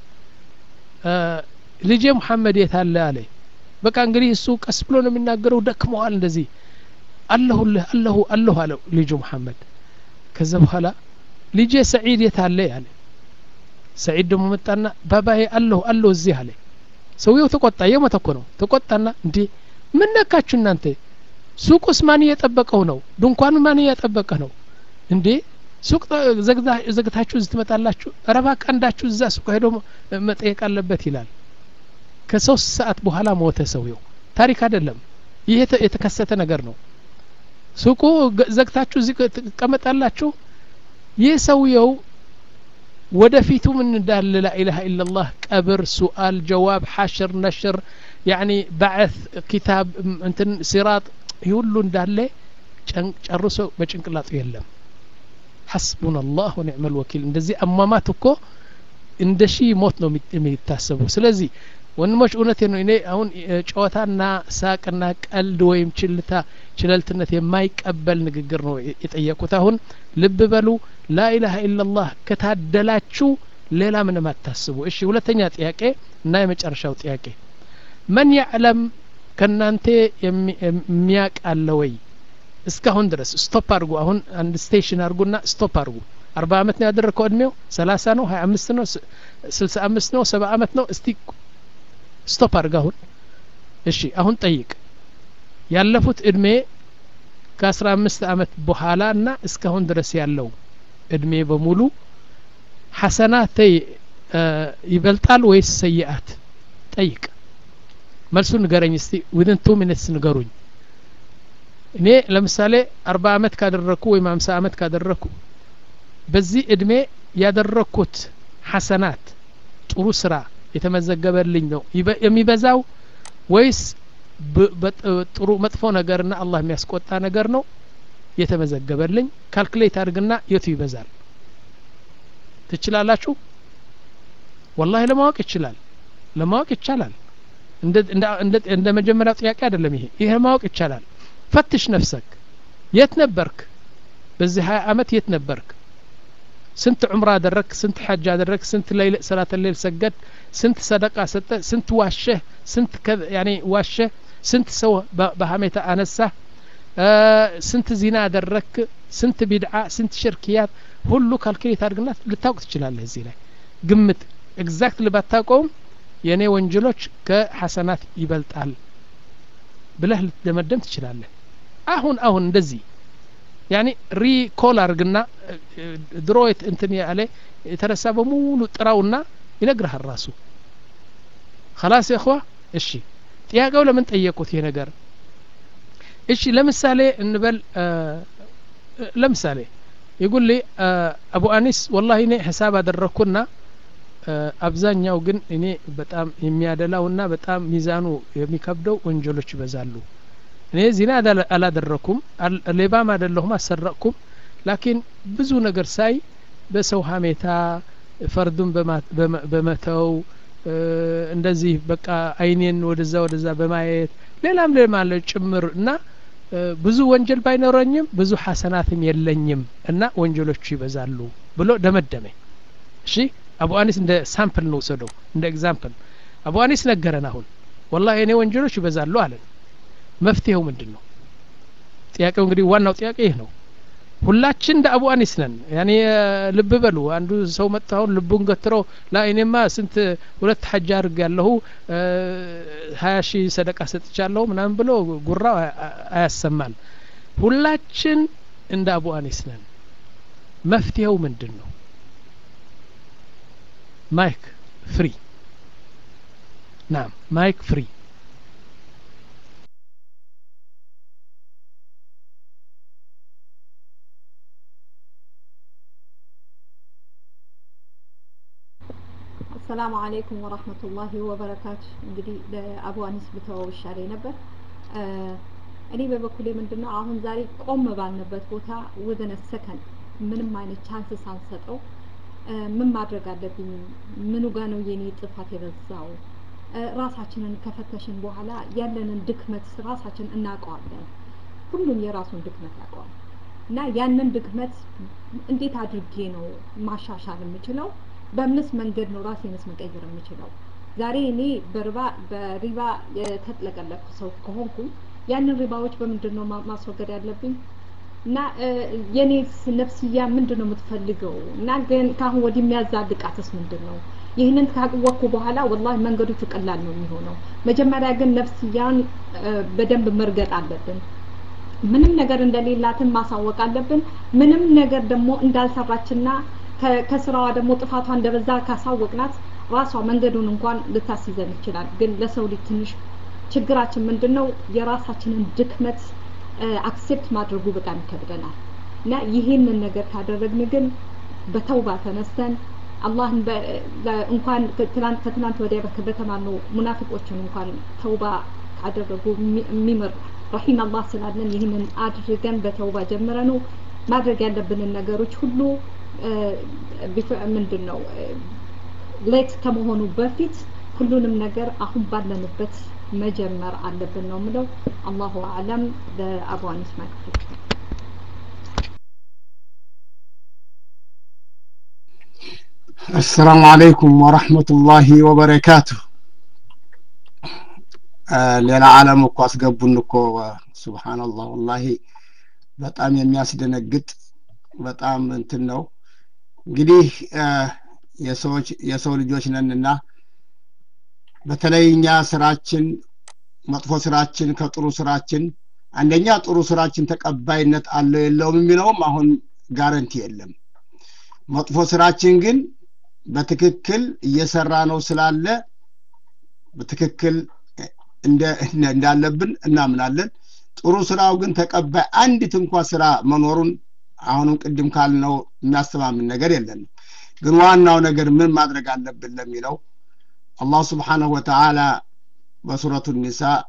ልጄ ሙሐመድ የት አለ አለ በቃ እንግዲህ እሱ ቀስ ብሎ ነው የሚናገረው ደክመዋል እንደዚህ አለሁልህ አለሁ አለሁ አለው ልጁ ሙሐመድ ከዛ በኋላ ልጄ ሰዒድ የት አለ አለ ሰዒድ ደግሞ መጣና ባባዬ አለሁ አለሁ እዚህ አለ ሰውየው ተቆጣ የሞተ እኮ ነው ተቆጣና እንዴ ምን ነካችሁ እናንተ ሱቁስ ማን እየጠበቀው ነው ድንኳኑ ማን እያጠበቀ ነው እንዴ ሱቅ ዘግታችሁ እዚህ ትመጣላችሁ ረባ ቀንዳችሁ እዛ ሱቅ ሄዶ መጠየቅ አለበት ይላል ከሶስት ሰዓት በኋላ ሞተ ሰውየው ታሪክ አይደለም ይህ የተከሰተ ነገር ነው ሱቁ ዘግታችሁ እዚህ ትቀመጣላችሁ ይህ ሰውየው ወደፊቱ ምን እንዳለ ላኢላሀ ኢላላህ ቀብር ሱአል ጀዋብ ሐሽር ነሽር ያኒ ባዕት ኪታብ እንትን ሲራጥ ይህ ሁሉ እንዳለ ጨርሶ በጭንቅላጡ የለም ሐስቡና አላህ ወኒዕመ ልወኪል እንደዚህ አሟማት እኮ እንደ ሺህ ሞት ነው የሚታሰበው ስለዚህ ወንድሞች እውነት ነው እኔ አሁን ጨዋታና ሳቅና ቀልድ ወይም ችልታ ችለልትነት የማይቀበል ንግግር ነው የጠየቁት አሁን ልብ በሉ ላኢላሀ ኢላላህ ከታደላችሁ ሌላ ምንም አታስቡ እሺ ሁለተኛ ጥያቄ እና የመጨረሻው ጥያቄ መን ያዕለም ከእናንተ የሚያቅ አለ ወይ እስካሁን ድረስ ስቶፕ አድርጉ አሁን አንድ ስቴሽን አድርጉና ስቶፕ አድርጉ አርባ አመት ነው ያደረግከው እድሜው ሰላሳ ነው ሀያ አምስት ነው ስልሳ አምስት ነው ሰባ አመት ነው እስቲ ስቶፕ አድርግ አሁን እሺ አሁን ጠይቅ ያለፉት እድሜ ከአስራ አምስት አመት በኋላ እና እስካሁን ድረስ ያለው እድሜ በሙሉ ሐሰናት ይበልጣል ወይስ ሰይአት ጠይቅ መልሱ ንገረኝ እስቲ ዊዝን ቱ ሚኒትስ ንገሩኝ እኔ ለምሳሌ አርባ አመት ካደረግኩ ወይም ሀምሳ አመት ካደረግኩ በዚህ እድሜ ያደረግኩት ሐሰናት ጥሩ ስራ የተመዘገበልኝ ነው የሚበዛው ወይስ ጥሩ መጥፎ ነገርና አላህ የሚያስቆጣ ነገር ነው የተመዘገበልኝ ካልኩሌት አድርግና የቱ ይበዛል ትችላላችሁ ወላሂ ለማወቅ ይችላል ለማወቅ ይቻላል እንደ መጀመሪያው ጥያቄ አይደለም ይሄ ይሄ ማወቅ ይቻላል ፈትሽ ነፍሰክ የት ነበርክ በዚህ ሀያ አመት የት ነበርክ ስንት ዑምራ አደረግ ስንት ሐጅ አደረግ ስንት ሌይል ሰላት ሌል ሰገድ ስንት ሰደቃ ሰጠ ስንት ዋሸህ ስንት ያኔ ዋሸህ ስንት ሰው በሀሜታ አነሳህ ስንት ዚና አደረክ ስንት ቢድዓ ስንት ሽርክያት ሁሉ ካልኩሌት አድርግና ልታውቅ ትችላለህ እዚህ ላይ ግምት ኤግዛክት ባታውቀውም የእኔ ወንጀሎች ከሐሰናት ይበልጣል ብለህ ልትደመደም ትችላለህ አሁን አሁን እንደዚህ ያኒ ሪኮል አርግና ድሮ እንትን ያለ የተረሳ በሙሉ ጥራውና ይነግርሃል ራሱ خلاص يا اخوة እሺ ጥያቄው ለምን ጠየቁት ይሄ ነገር እሺ ለምሳሌ እንበል ለምሳሌ ይጉል ሊ አቡ አኒስ ወላሂ እኔ ሂሳብ አደረግኩና አብዛኛው ግን እኔ በጣም የሚያደላውና በጣም ሚዛኑ የሚከብደው ወንጀሎች ይበዛሉ እኔ ዚና አላደረኩም ሌባም አይደለሁም አሰረቅኩም ላኪን ብዙ ነገር ሳይ በሰው ሀሜታ ፈርዱን በመተው እንደዚህ በቃ አይኔን ወደዛ ወደዛ በማየት ሌላም ሌላም አለ ጭምር እና ብዙ ወንጀል ባይኖረኝም ብዙ ሐሰናትም የለኝም እና ወንጀሎቹ ይበዛሉ ብሎ ደመደመ እሺ አቡ አኒስ እንደ ሳምፕል ነው ውሰደው እንደ ኤግዛምፕል አቡ አኒስ ነገረን አሁን ወላሂ እኔ ወንጀሎች ይበዛሉ አለን መፍትሄው ምንድን ነው ጥያቄው እንግዲህ ዋናው ጥያቄ ይህ ነው ሁላችን እንደ አቡ አኒስ ነን ያኔ ልብ በሉ አንዱ ሰው መጥቶ አሁን ልቡን ገትሮ ላ እኔማ ስንት ሁለት ሐጅ አድርግ ያለሁ ሀያ ሺህ ሰደቃ ሰጥቻለሁ ምናምን ብሎ ጉራ አያሰማን ሁላችን እንደ አቡ አኒስ ነን መፍትሄው ምንድን ነው ማይክ ፍሪ ናም ማይክ ፍሪ አሰላሙ አለይኩም ወራህመቱላሂ ወበረካቱ እንግዲህ ለአቡ አኒስ ብተወው ይሻለኝ ነበር እኔ በበኩሌ ምንድነው አሁን ዛሬ ቆም ባልንበት ቦታ ወዘነ ሰከንድ ምንም አይነት ቻንስ ሳንሰጠው ምን ማድረግ አለብኝ ምኑ ጋ ነው የኔ ጥፋት የበዛው ራሳችንን ከፈተሽን በኋላ ያለንን ድክመት ራሳችን እናውቀዋለን ሁሉም የራሱን ድክመት ያውቀዋል እና ያንን ድክመት እንዴት አድርጌ ነው ማሻሻል የምችለው በምንስ መንገድ ነው ራሴንስ መቀየር የምችለው ዛሬ እኔ በሪባ በሪባ የተጥለቀለኩ ሰው ከሆንኩኝ ያንን ሪባዎች በምንድን ነው ማስወገድ ያለብኝ እና የኔስ ነፍስያ ምንድን ነው የምትፈልገው እና ግን ከአሁን ወዲህ የሚያዛልቃትስ ምንድን ነው ይህንን ካወቅኩ በኋላ ወላሂ መንገዶቹ ቀላል ነው የሚሆነው መጀመሪያ ግን ነፍስያን በደንብ መርገጥ አለብን ምንም ነገር እንደሌላትን ማሳወቅ አለብን ምንም ነገር ደግሞ እንዳልሰራችና ከስራዋ ደግሞ ጥፋቷ እንደበዛ ካሳወቅናት ራሷ መንገዱን እንኳን ልታስይዘን ይችላል ግን ለሰው ልጅ ትንሽ ችግራችን ምንድን ነው የራሳችንን ድክመት አክሴፕት ማድረጉ በጣም ይከብደናል እና ይህንን ነገር ካደረግን ግን በተውባ ተነስተን አላህን እንኳን ከትናንት ወዲያ በተማርነው ሙናፊቆችን እንኳን ተውባ ካደረጉ የሚምር ረሂም አላህ ስላለን ይህንን አድርገን በተውባ ጀምረ ነው ማድረግ ያለብንን ነገሮች ሁሉ ምንድን ነው ሌት ከመሆኑ በፊት ሁሉንም ነገር አሁን ባለንበት መጀመር አለብን ነው ምለው አላሁ አለም ለአቡ አኒስ ማክፍል السلام عليكم ورحمة الله وبركاته ሌላ ዓለም እኮ አስገቡን እኮ ሱብሃንአላህ ወላሂ በጣም የሚያስደነግጥ በጣም እንትን ነው እንግዲህ የሰዎች የሰው ልጆች ነንና በተለይ እኛ ስራችን መጥፎ ስራችን ከጥሩ ስራችን አንደኛ ጥሩ ስራችን ተቀባይነት አለው የለውም የሚለውም አሁን ጋረንቲ የለም መጥፎ ስራችን ግን በትክክል እየሰራ ነው ስላለ በትክክል እንዳለብን እናምናለን ጥሩ ስራው ግን ተቀባይ አንዲት እንኳ ስራ መኖሩን አሁንም ቅድም ካልነው የሚያስተማምን ነገር የለንም ግን ዋናው ነገር ምን ማድረግ አለብን ለሚለው አላህ ስብሓንሁ ወተዓላ በሱረቱ ኒሳ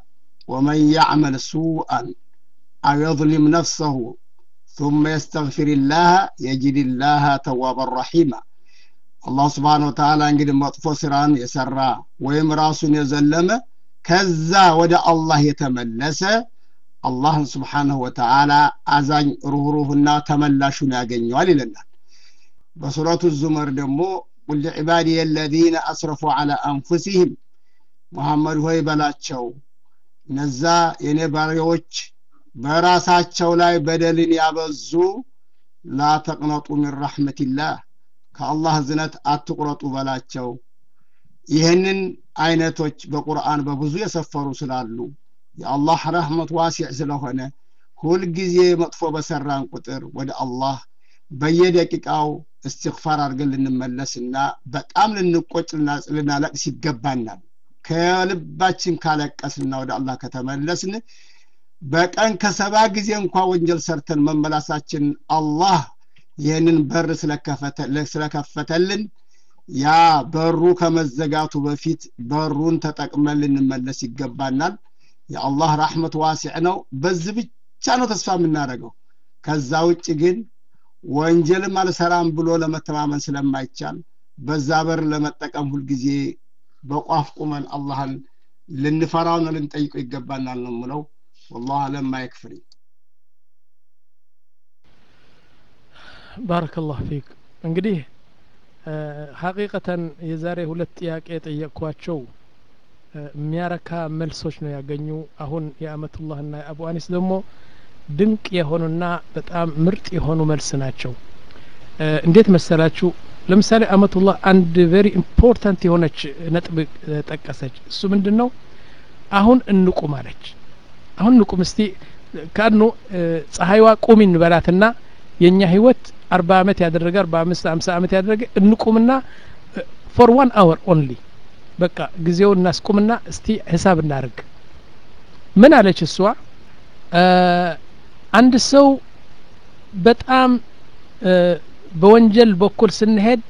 ወመን ያዕመል ሱአን አው የظሊም ነፍሰሁ ثم يستغفر الله يجد الله توابا رحيما አላህ ስብሓን ወተዓላ እንግዲህ መጥፎ ስራን የሰራ ወይም ራሱን የዘለመ ከዛ ወደ አላህ የተመለሰ አላህን ስብሓንሁ ወተዓላ አዛኝ ሩህሩህና ተመላሹን ያገኘዋል ይለናል በሱረቱ ዙመር ደግሞ ቁል ዒባዲ የለዚነ አስረፉ ዐላ አንፉሲህም ሙሐመድ ሆይ በላቸው እነዛ የኔ ባሪያዎች በራሳቸው ላይ በደልን ያበዙ ላ ተቅነጡ ሚን ረሕመቲላህ ከአላህ ዝነት አትቁረጡ በላቸው ይህንን አይነቶች በቁርአን በብዙ የሰፈሩ ስላሉ የአላህ ረህመት ዋሲዕ ስለሆነ ሁልጊዜ መጥፎ በሰራን ቁጥር ወደ አላህ በየደቂቃው እስትግፋር አድርገን ልንመለስና በጣም ልንቆጭ ልናለቅስ ይገባናል ከልባችን ካለቀስና ወደ አላህ ከተመለስን በቀን ከሰባ ጊዜ እንኳ ወንጀል ሰርተን መመላሳችን አላህ ይህንን በር ስለከፈተልን ያ በሩ ከመዘጋቱ በፊት በሩን ተጠቅመን ልንመለስ ይገባናል የአላህ ራሕመት ዋሲዕ ነው በዚህ ብቻ ነው ተስፋ የምናደርገው ከዛ ውጭ ግን ወንጀልም አልሰራም ብሎ ለመተማመን ስለማይቻል በዛ በር ለመጠቀም ሁልጊዜ በቋፍ ቁመን አላህን ልንፈራውና ልንጠይቀው ይገባናል ነው ምለው ወላሁ አለም ማይክፍሪ ባረከላሁ ፊክ እንግዲህ ሀቂቀተን የዛሬ ሁለት ጥያቄ የጠየቅኳቸው የሚያረካ መልሶች ነው ያገኙ አሁን የአመቱላህና የአቡ አኒስ ደግሞ ድንቅ የሆኑና በጣም ምርጥ የሆኑ መልስ ናቸው እንዴት መሰላችሁ ለምሳሌ አመቱላህ አንድ ቬሪ ኢምፖርታንት የሆነች ነጥብ ጠቀሰች እሱ ምንድን ነው አሁን እንቁም አለች አሁን እንቁም እስቲ ካኑ ፀሐይዋ ቁሚ እንበላትና የእኛ ህይወት አርባ አመት ያደረገ አርባ አምስት አምሳ አመት ያደረገ እንቁምና ፎር ዋን አወር ኦንሊ በቃ ጊዜው እናስቁምና እስቲ ሂሳብ እናርግ ምን አለች እሷ አንድ ሰው በጣም በወንጀል በኩል ስንሄድ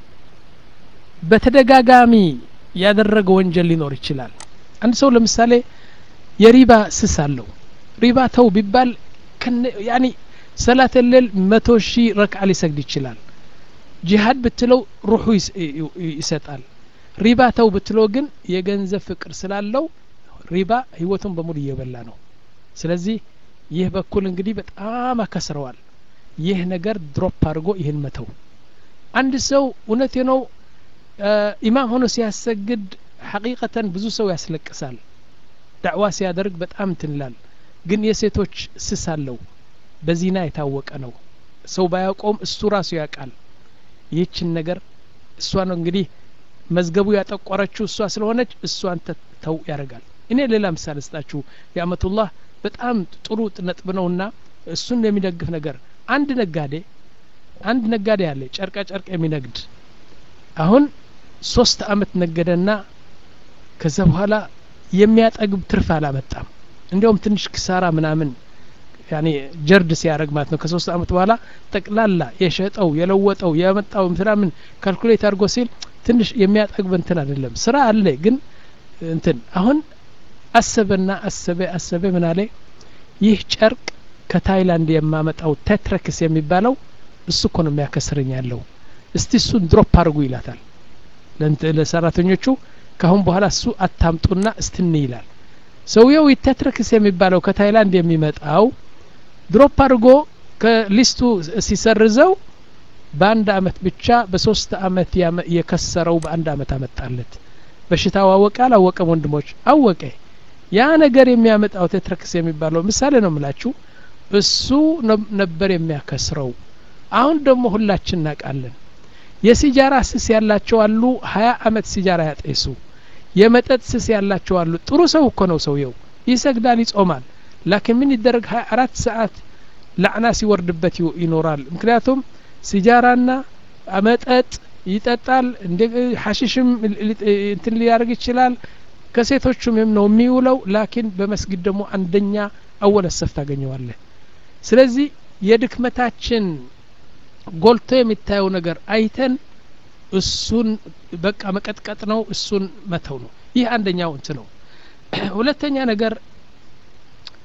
በተደጋጋሚ ያደረገ ወንጀል ሊኖር ይችላል አንድ ሰው ለምሳሌ የሪባ ስስ አለው ሪባ ተው ቢባል ያኒ ሰላት ሌል መቶ ሺህ ረክዓ ሊሰግድ ይችላል ጂሃድ ብትለው ሩሑ ይሰጣል ሪባ ተው ብትለው ግን የገንዘብ ፍቅር ስላለው ሪባ ህይወቱን በሙሉ እየበላ ነው ስለዚህ ይህ በኩል እንግዲህ በጣም አከስረዋል ይህ ነገር ድሮፕ አድርጎ ይህን መተው አንድ ሰው እውነቴ ነው ኢማም ሆኖ ሲያሰግድ ሐቂቀተን ብዙ ሰው ያስለቅሳል ዳዕዋ ሲያደርግ በጣም ትንላል ግን የሴቶች ስስ አለው በዚና የታወቀ ነው ሰው ባያውቀውም እሱ ራሱ ያውቃል ይህችን ነገር እሷ ነው እንግዲህ መዝገቡ ያጠቆረችው እሷ ስለሆነች እሷን ተው ያደርጋል እኔ ሌላ ምሳሌ ስጣችሁ የአመቱላህ በጣም ጥሩ ነጥብ ነውና እሱን የሚደግፍ ነገር አንድ ነጋዴ አንድ ነጋዴ አለ ጨርቃ ጨርቅ የሚነግድ አሁን ሶስት አመት ነገደና ከዛ በኋላ የሚያጠግብ ትርፍ አላመጣም እንዲያውም ትንሽ ክሳራ ምናምን ያኔ ጀርድ ሲያደርግ ማለት ነው ከሶስት አመት በኋላ ጠቅላላ የሸጠው የለወጠው ያመጣው ምናምን ካልኩሌት አድርጎ ሲል ትንሽ የሚያጠግብ እንትን አይደለም ስራ አለ ግን እንትን አሁን አሰበና አሰበ አሰበ ምን አለ ይህ ጨርቅ ከታይላንድ የማመጣው ቴትረክስ የሚባለው እሱ እኮ ነው የሚያከስረኝ ያለው እስቲ እሱን ድሮፕ አድርጉ ይላታል ለሰራተኞቹ ካሁን በኋላ እሱ አታምጡና እስትኒ ይላል ሰውየው ቴትረክስ የሚባለው ከታይላንድ የሚመጣው ድሮፕ አድርጎ ከሊስቱ ሲሰርዘው በአንድ አመት ብቻ በሶስት አመት የከሰረው በአንድ አመት አመጣለት በሽታው አወቀ አላወቀም ወንድሞች አወቀ ያ ነገር የሚያመጣው ቴትረክስ የሚባለው ምሳሌ ነው ምላችሁ እሱ ነበር የሚያከስረው አሁን ደግሞ ሁላችን እናውቃለን የሲጃራ ስስ ያላቸው አሉ ሀያ አመት ሲጃራ ያጤሱ የመጠጥ ስስ ያላቸው አሉ ጥሩ ሰው እኮ ነው ሰውየው ይሰግዳል ይጾማል ላኪን ምን ይደረግ ሀያ አራት ሰዓት ላዕና ሲወርድበት ይኖራል ምክንያቱም ሲጃራና መጠጥ ይጠጣል እንደ ሐሽሽም እንትን ሊያደርግ ይችላል ከሴቶቹም ነው የሚውለው ላኪን በመስጊድ ደግሞ አንደኛ አወለ ሰፍ ታገኘዋለህ ስለዚህ የድክመታችን ጎልቶ የሚታየው ነገር አይተን እሱን በቃ መቀጥቀጥ ነው እሱን መተው ነው ይህ አንደኛው እንት ነው ሁለተኛ ነገር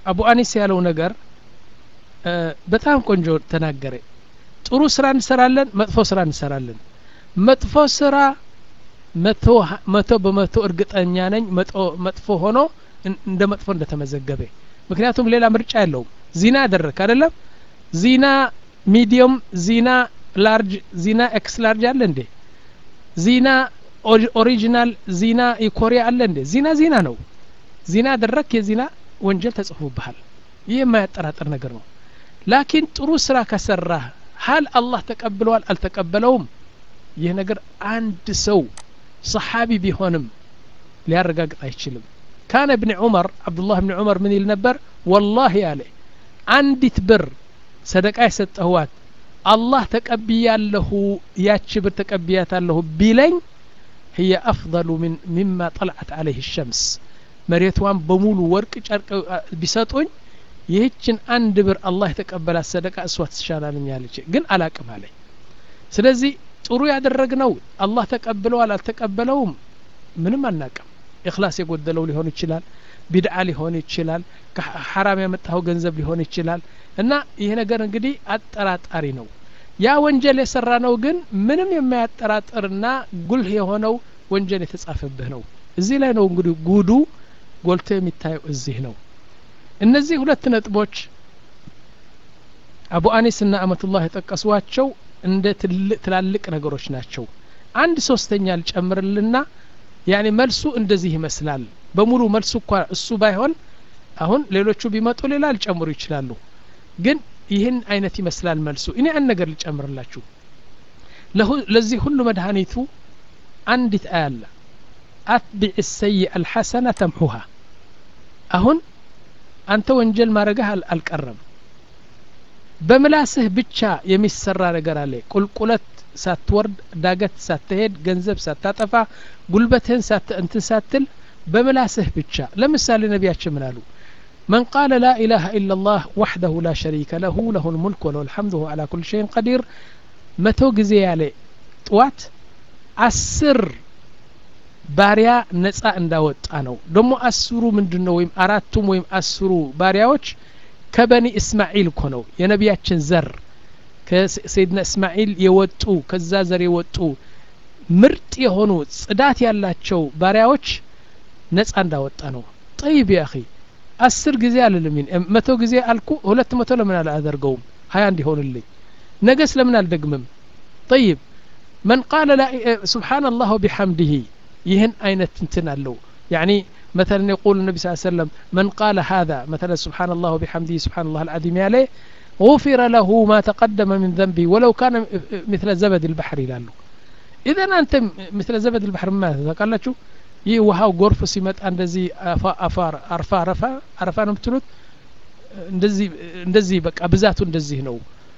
አቡ አኒስ ያለው ነገር በጣም ቆንጆ ተናገረ ጥሩ ስራ እንሰራለን መጥፎ ስራ እንሰራለን መጥፎ ስራ መቶ በመቶ እርግጠኛ ነኝ መጥፎ ሆኖ እንደ መጥፎ እንደተመዘገበ ምክንያቱም ሌላ ምርጫ የለውም ዚና አደረክ አይደለም ዚና ሚዲየም ዚና ላርጅ ዚና ኤክስ ላርጅ አለ እንዴ ዚና ኦሪጂናል ዚና የኮሪያ አለ እንዴ ዚና ዚና ነው ዚና አደረክ የዚና ወንጀል ተጽፎብሃል ይህ የማያጠራጥር ነገር ነው ላኪን ጥሩ ስራ ከሰራህ ሀል አላህ ተቀብለዋል አልተቀበለውም ይህ ነገር አንድ ሰው ሰሓቢ ቢሆንም ሊያረጋግጥ አይችልም ካነ እብን ዑመር አብዱላህ ብን ዑመር ምን ይል ነበር ወላሂ አለ አንዲት ብር ሰደቃ የሰጠህዋት አላህ ተቀብያለሁ ያቺ ብር ተቀብያታለሁ ቢለኝ هي أفضل من مما طلعت عليه الشمس መሬቷን በሙሉ ወርቅ ጨርቅ ቢሰጡኝ ይህችን አንድ ብር አላህ የተቀበላት ሰደቃ እሷ ትሻላለኛለች ግን አላቅም አለኝ ስለዚህ ጥሩ ያደረግነው አላህ ተቀብለዋል አልተቀበለውም ምንም አናቅም እክላስ የጎደለው ሊሆን ይችላል ቢድዓ ሊሆን ይችላል ሐራም ያመጣኸው ገንዘብ ሊሆን ይችላል እና ይህ ነገር እንግዲህ አጠራጣሪ ነው ያ ወንጀል የሰራ ነው ግን ምንም የማያጠራጥርና ጉልህ የሆነው ወንጀል የተጻፈብህ ነው እዚህ ላይ ነው እንግዲህ ጉዱ ጎልቶ የሚታየው እዚህ ነው እነዚህ ሁለት ነጥቦች አቡ አኒስ ና አመቱላህ የጠቀሷቸው እንደ ትላልቅ ነገሮች ናቸው አንድ ሶስተኛ ልጨምርልና ያኔ መልሱ እንደዚህ ይመስላል በሙሉ መልሱ እኳ እሱ ባይሆን አሁን ሌሎቹ ቢመጡ ሌላ ሊጨምሩ ይችላሉ ግን ይህን አይነት ይመስላል መልሱ እኔ አንድ ነገር ልጨምርላችሁ ለዚህ ሁሉ መድኃኒቱ አንዲት አያለ አትቢዕ ሰይእ አልሐሰነ ተምሑሃ አሁን አንተ ወንጀል ማድረግህ አልቀረም በምላስህ ብቻ የሚሰራ ነገር አለ ቁልቁለት ሳትወርድ ዳገት ሳትሄድ ገንዘብ ሳታጠፋ ጉልበትህን እንትን ሳትል በምላስህ ብቻ ለምሳሌ ነቢያችን ምን አሉ من قال لا إله إلا الله وحده لا شريك له له الملك وله الحمد وهو على كل شيء قدير متو ጊዜ ያለ ጥዋት አስር ባሪያ ነጻ እንዳወጣ ነው ደግሞ አስሩ ምንድን ነው ወይም አራቱም ወይም አስሩ ባሪያዎች ከበኒ እስማዒል እኮ ነው የነቢያችን ዘር ከሰይድና እስማዒል የወጡ ከዛ ዘር የወጡ ምርጥ የሆኑ ጽዳት ያላቸው ባሪያዎች ነጻ እንዳወጣ ነው ጠይብ ያ አኺ አስር ጊዜ አልልም መቶ ጊዜ አልኩ ሁለት መቶ ለምን አላደርገውም ሀያ እንዲሆንልኝ ነገ ስለምን አልደግምም ጠይብ መን ቃለ ስብሓን አላህ ወቢሐምድህ ይህን አይነት እንትን አለው يعني مثلا يقول النبي صلى الله عليه وسلم من قال هذا مثلا سبحان الله وبحمده سبحان الله العظيم عليه غفر له ما تقدم من ذنبه ولو كان مثل زبد البحر ይላሉ ኢዘን አንተ مثل زبد البحر ማለት ታውቃላችሁ ይህ ውሃው ጎርፍ ሲመጣ እንደዚህ አፋር አርፋ አረፋ አረፋ ነው የምትሉት እንደዚህ እንደዚህ በቃ ብዛቱ እንደዚህ ነው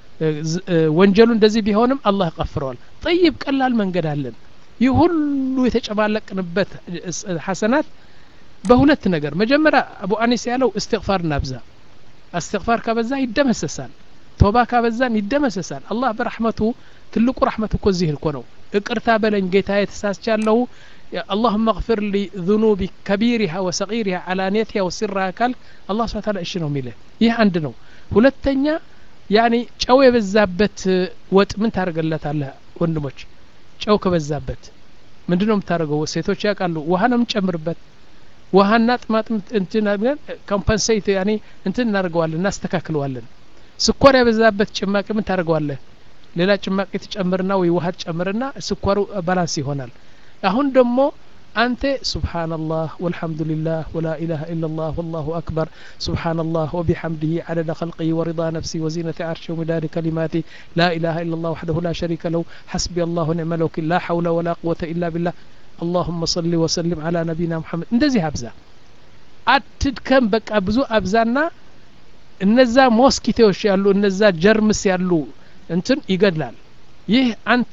ወንጀሉ እንደዚህ ቢሆንም አላህ ቀፍረዋል ጠይብ ቀላል መንገድ አለን ይህ ሁሉ የተጨማለቅንበት ሐሰናት በሁለት ነገር መጀመሪያ አቡ አኒስ ያለው እስትግፋር እናብዛ እስትግፋር ካበዛ ይደመሰሳል ቶባ ካበዛን ይደመሰሳል አላህ በረሕመቱ ትልቁ ረሕመቱ እኮ እዚህ እኮ ነው እቅርታ በለኝ ጌታ የተሳስቻለሁ اللهم اغفر لي ذنوبي كبيرها وصغيرها علانيتها وسرها كال الله سبحانه وتعالى እሺ ነው የሚልህ ይህ አንድ ነው ሁለተኛ ያኒ ጨው የበዛበት ወጥ ምን ታደርገለታለህ ወንድሞች ጨው ከበዛበት ምንድን ነው የምታደርገው ሴቶች ያውቃሉ ውሃ ነው የምንጨምርበት ውሃና ጥማጥም እንትን ኮምፐንሴት ያኔ እንትን እናደርገዋለን እናስተካክለዋለን ስኳር የበዛበት ጭማቂ ምን ታደርገዋለህ ሌላ ጭማቂ ትጨምርና ወይ ውሃ ትጨምርና ስኳሩ ባላንስ ይሆናል አሁን ደግሞ አንተ ሱብሓነላህ ወልሐምዱሊላህ ወላ ኢላሃ ኢላላህ ወላሁ አክበር ሱብሓነላህ ወቢሐምድህ ዓደደ ኸልቅህ ወሪዳ ነፍሲ ወዚነተ ዓርሽ ወሚዳድ ከሊማቲ ላ ኢላሃ ኢላላህ ወሕደሁ ላ ሸሪከ ለው ሐስቢ አላሁ ኒዕመ ልወኪል ላ ሐውለ ወላ ቁወተ ኢላ ቢላህ اللهم صل وسلم على نبينا محمد እንደዚህ አብዛ አትድከም በቃ ብዙ አብዛና እነዛ ሞስኪቴዎች ያሉ እነዛ ጀርምስ ያሉ እንትን ይገድላል ይህ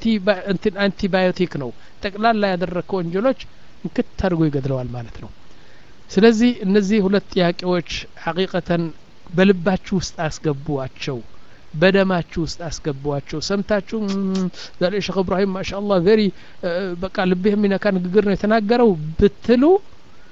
አንቲባዮቲክ ነው ጠቅላላ ያደረግከው ወንጀሎች እንክት አድርጎ ይገድለዋል ማለት ነው ስለዚህ እነዚህ ሁለት ጥያቄዎች ሐቂቀተን በልባችሁ ውስጥ አስገቡዋቸው በደማችሁ ውስጥ አስገቧቸው ሰምታችሁ ዛሬ ሼክ እብራሂም ማሻአላህ ቬሪ በቃ ልብህ የሚነካ ንግግር ነው የተናገረው ብትሉ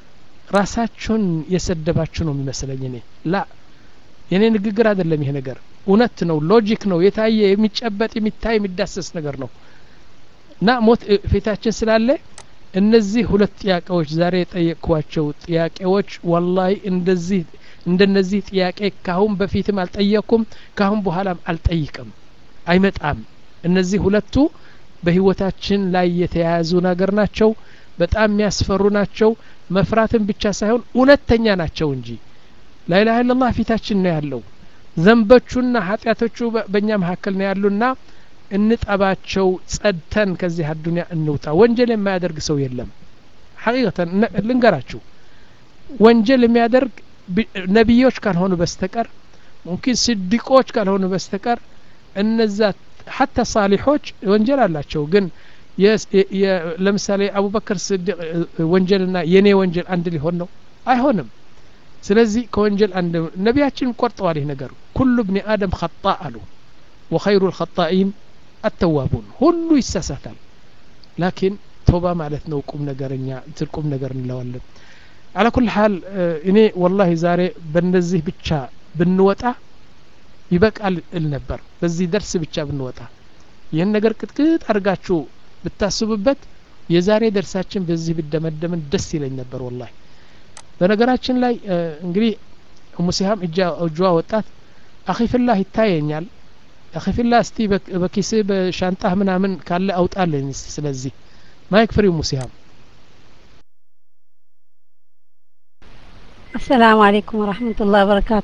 ራሳችሁን የሰደባችሁ ነው የሚመስለኝ እኔ ላ የኔ ንግግር አይደለም ይሄ ነገር እውነት ነው ሎጂክ ነው የታየ የሚጨበጥ የሚታይ የሚዳሰስ ነገር ነው እና ሞት ፊታችን ስላለ እነዚህ ሁለት ጥያቄዎች ዛሬ የጠየቅኳቸው ጥያቄዎች ወላሂ እንደዚህ እንደነዚህ ጥያቄ ካሁን በፊትም አልጠየቅኩም ካሁን በኋላም አልጠይቅም አይመጣም እነዚህ ሁለቱ በህይወታችን ላይ የተያያዙ ነገር ናቸው በጣም የሚያስፈሩ ናቸው መፍራትን ብቻ ሳይሆን እውነተኛ ናቸው እንጂ ላኢላሀ ኢለላህ ፊታችን ነው ያለው ዘንበቹና ኃጢአቶቹ በእኛ መካከል ነው ያሉና እንጠባቸው ጸድተን ከዚህ አዱኒያ እንውጣ ወንጀል የማያደርግ ሰው የለም ሐቂቀተን ልንገራችሁ ወንጀል የሚያደርግ ነቢዮች ካልሆኑ በስተቀር ሙምኪን ስዲቆች ካልሆኑ በስተቀር እነዛ ሐታ ሳሊሖች ወንጀል አላቸው ግን ለምሳሌ አቡበክር ስዲቅ ወንጀልና የኔ ወንጀል አንድ ሊሆን ነው አይሆንም ስለዚህ ከወንጀል አንድ ነቢያችን ቆርጠዋል ይህ ነገር ኩሉ ብኒ አደም ኸጣ አሉ ወኸይሩ ልኸጣኢን አተዋቡን ሁሉ ይሳሳታል ላኪን ቶባ ማለት ነው ቁም ነገረኛ እንትን ቁም ነገር እንለዋለን አላ ኩል ሓል እኔ ወላሂ ዛሬ በእነዚህ ብቻ ብንወጣ ይበቃል እል ነበር በዚህ ደርስ ብቻ ብንወጣ ይህን ነገር ቅጥቅጥ አድርጋችሁ ብታስቡበት የዛሬ ደርሳችን በዚህ ብደመደምን ደስ ይለኝ ነበር ወላሂ በነገራችን ላይ እንግዲህ ሙሲሃም እጇ ወጣት አኺፍላህ ይታየኛል አኺፍላህ እስቲ በኪስ በሻንጣህ ምናምን ካለ አውጣልኝ ስለዚህ ማይክ ፍሪው ሙሲሃም አሰላሙ አለይኩም ወረህመቱላህ በረካቱ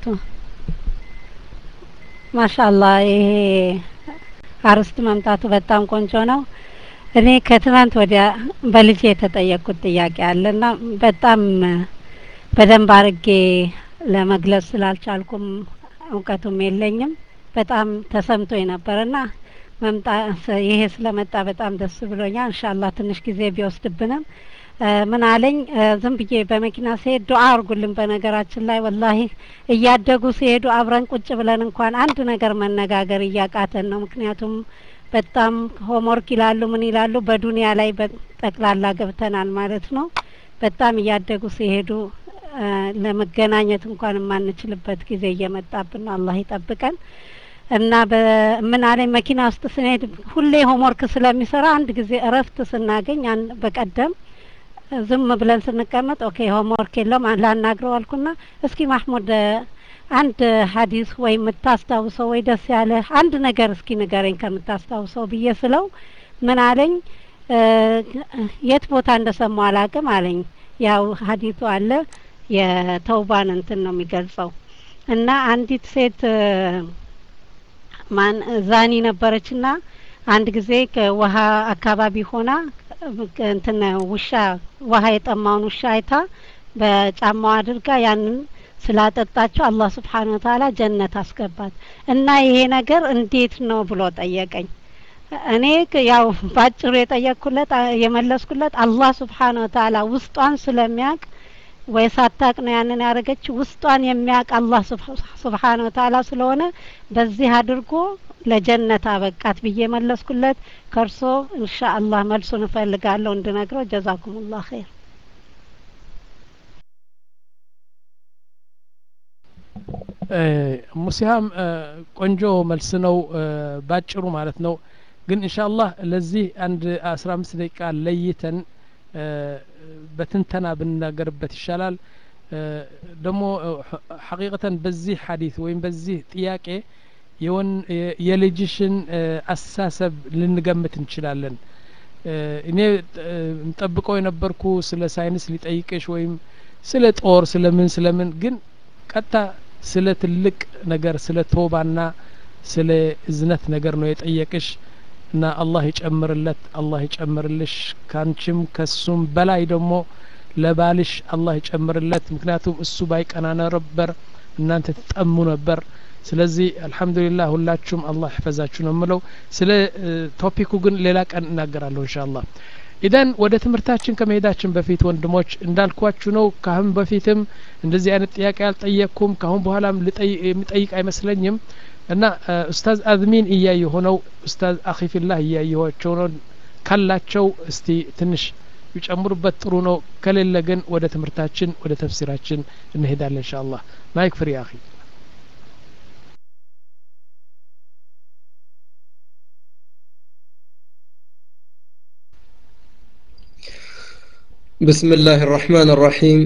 ማሻአላህ ይሄ አርስት መምጣቱ በጣም ቆንጆ ነው እኔ ከትናንት ወዲያ በልጄ የተጠየቅኩት ጥያቄ አለና በጣም በደንብ አርጌ ለመግለጽ ስላልቻልኩም እውቀቱም የለኝም በጣም ተሰምቶ ነበርና መምጣ ይሄ ስለመጣ በጣም ደስ ብሎኛል እንሻላ ትንሽ ጊዜ ቢወስድብንም ምን አለኝ ዝም ብዬ በመኪና ሲሄድ ዱዓ አርጉልን በነገራችን ላይ ወላሂ እያደጉ ሲሄዱ አብረን ቁጭ ብለን እንኳን አንድ ነገር መነጋገር እያቃተን ነው ምክንያቱም በጣም ሆምወርክ ይላሉ ምን ይላሉ በዱንያ ላይ ጠቅላላ ገብተናል ማለት ነው በጣም እያደጉ ሲሄዱ ለመገናኘት እንኳን የማንችልበት ጊዜ እየመጣብን ነው አላህ ይጠብቀን እና ምን አለኝ መኪና ውስጥ ስንሄድ ሁሌ ሆምወርክ ስለሚሰራ አንድ ጊዜ እረፍት ስናገኝ በቀደም ዝም ብለን ስንቀመጥ ኦኬ ሆምወርክ የለውም ላናግረው አልኩና እስኪ ማህሙድ አንድ ሀዲስ ወይ የምታስታውሰው ወይ ደስ ያለ አንድ ነገር እስኪ ንገረኝ ከምታስታውሰው ብዬ ስለው ምን አለኝ የት ቦታ እንደሰማው አላቅም አለኝ ያው ሀዲቱ አለ የተውባን እንትን ነው የሚገልጸው እና አንዲት ሴት ማን ዛኒ ነበረችና አንድ ጊዜ ከውሃ አካባቢ ሆና እንትን ውሻ ውሃ የጠማውን ውሻ አይታ በጫማዋ አድርጋ ያንን ስላጠጣቸው አላህ ስብሓን ወተአላ ጀነት አስገባት እና ይሄ ነገር እንዴት ነው ብሎ ጠየቀኝ እኔ ያው ባጭሩ የጠየቅኩለት የመለስኩለት አላህ ስብሓን ወተአላ ውስጧን ስለሚያውቅ ወይ ሳታቅ ነው ያንን ያደረገች ውስጧን የሚያውቅ አላህ ስብሓን ወተአላ ስለሆነ በዚህ አድርጎ ለጀነት አበቃት ብዬ መለስኩለት ከእርሶ እንሻ አላህ መልሱን እፈልጋለሁ እንድነግረው ጀዛኩሙላህ ኸይር ሙሲሃም ቆንጆ መልስ ነው ባጭሩ ማለት ነው ግን ኢንሻአላህ ለዚህ አንድ አስራ አምስት ደቂቃ ለይተን በትንተና ብንናገርበት ይሻላል ደግሞ ሐቂቀተን በዚህ ሐዲት ወይም በዚህ ጥያቄ የልጅሽን አስተሳሰብ ልንገምት እንችላለን እኔ እንጠብቀው የነበርኩ ስለ ሳይንስ ሊጠይቅሽ ወይም ስለ ጦር ስለምን ስለምን ግን ቀጥታ ስለ ትልቅ ነገር ስለ ቶባና ስለ እዝነት ነገር ነው የጠየቅሽ እና አላህ ይጨምርለት አላህ ይጨምርልሽ ካንቺም ከሱም በላይ ደግሞ ለባልሽ አላህ ይጨምርለት ምክንያቱም እሱ ባይቀና ነበር እናንተ ትጠሙ ነበር ስለዚህ አልሐምዱሊላህ ሁላችሁም አላህ ይፈዛችሁ ነው የምለው ስለ ቶፒኩ ግን ሌላ ቀን እናገራለሁ እንሻአላህ ኢደን ወደ ትምህርታችን ከመሄዳችን በፊት ወንድሞች እንዳልኳችሁ ነው ካሁን በፊትም እንደዚህ አይነት ጥያቄ አልጠየቅኩም ካሁን በኋላም የሚጠይቅ አይመስለኝም እና ኡስታዝ አዝሚን እያየ ሆነው ኡስታዝ አኺፊላህ እያየኋቸው ነው ካላቸው እስቲ ትንሽ ቢጨምሩበት ጥሩ ነው ከሌለ ግን ወደ ትምህርታችን ወደ ተፍሲራችን እንሄዳለን እንሻ አላህ ማይክ ፍሪ አኺ بسم الله الرحمن الرحيم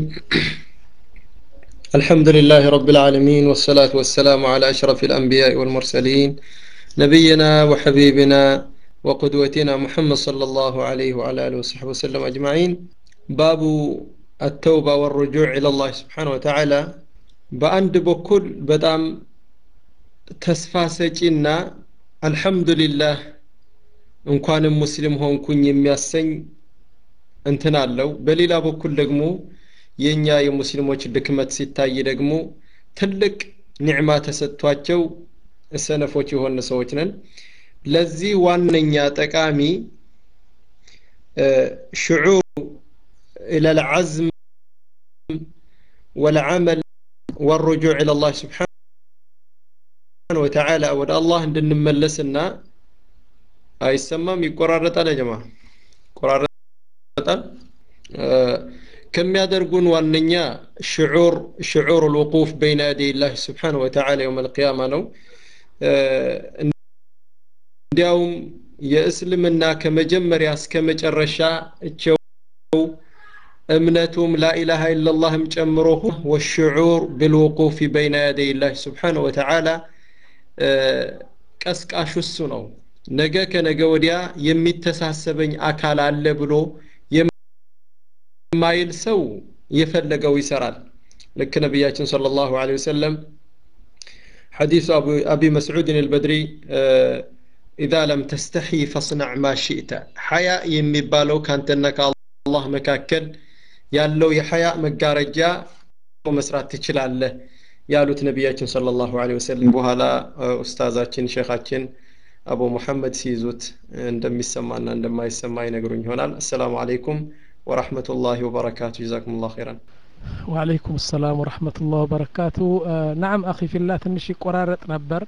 الحمد لله رب العالمين والصلاة والسلام على أشرف الأنبياء والمرسلين نبينا وحبيبنا وقدوتنا محمد صلى الله عليه وعلى آله وصحبه وسلم أجمعين باب التوبة والرجوع إلى الله سبحانه وتعالى بأند بكل بدام تسفاسجنا الحمد لله እንኳን ሙስሊም ሆንኩኝ የሚያሰኝ እንትን አለው በሌላ በኩል ደግሞ የእኛ የሙስሊሞች ድክመት ሲታይ ደግሞ ትልቅ ኒዕማ ተሰጥቷቸው ሰነፎች የሆነ ሰዎች ነን ለዚህ ዋነኛ ጠቃሚ ሽዑር إلى العزم والعمل والرجوع إلى الله سبحانه وتعالى ወደ አላህ እንድንመለስና አይሰማም ይቆራረጣል ያ ጀማ ይቆራረጣል ከሚያደርጉን ዋነኛ ሽዑር ሽዑር الوقوف بين يدي الله سبحانه وتعالى يوم القيامة ነው እንዲያውም የእስልምና ከመጀመሪያ እስከ መጨረሻ እቸው እምነቱም ላኢላሃ ኢላላህም ጨምሮ ወሽዑር ብልውቁፍ በይነ ያደይ ላህ ስብሓነሁ ወተዓላ ቀስቃሹ እሱ ነው ነገ ከነገ ወዲያ የሚተሳሰበኝ አካል አለ ብሎ የማይል ሰው የፈለገው ይሰራል ልክ ነቢያችን صلى الله عليه وسلم حديث أبو أبي مسعود البدري إذا لم تستحي فاصنع ما شئت حياء يمبالو كانتنا كالله مكاكل ያለው የሐያ መጋረጃ መስራት ትችላለህ ያሉት ነቢያችን ሰለላሁ ዐለይሂ ወሰለም በኋላ ኡስታዛችን ሼኻችን አቡ ሙሐመድ ሲይዙት እንደሚሰማና እንደማይሰማ ይነግሩኝ ይሆናል አሰላሙ አለይኩም ወራህመቱላሂ ወበረካቱ ጀዛኩሙላሁ ኸይራን ወአለይኩም ሰላም ወረህመቱላህ ወበረካቱ ናም አኺ ፊላ ትንሽ ይቆራረጥ ነበር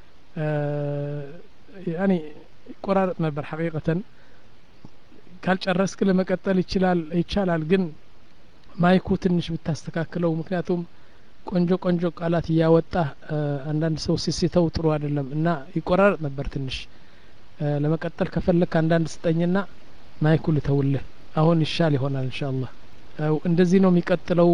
ያኒ ይቆራረጥ ነበር ሐቂቀተን ካልጨረስክ ለመቀጠል ይችላል ይቻላል ግን ማይኩ ትንሽ ብታስተካክለው ምክንያቱም ቆንጆ ቆንጆ ቃላት እያወጣ አንዳንድ ሰው ሲስተው ጥሩ አይደለም እና ይቆራረጥ ነበር ትንሽ ለመቀጠል ከፈለክ አንዳንድ ስጠኝና ማይኩ ልተውልህ አሁን ይሻል ይሆናል እንሻአላህ እንደዚህ ነው የሚቀጥለው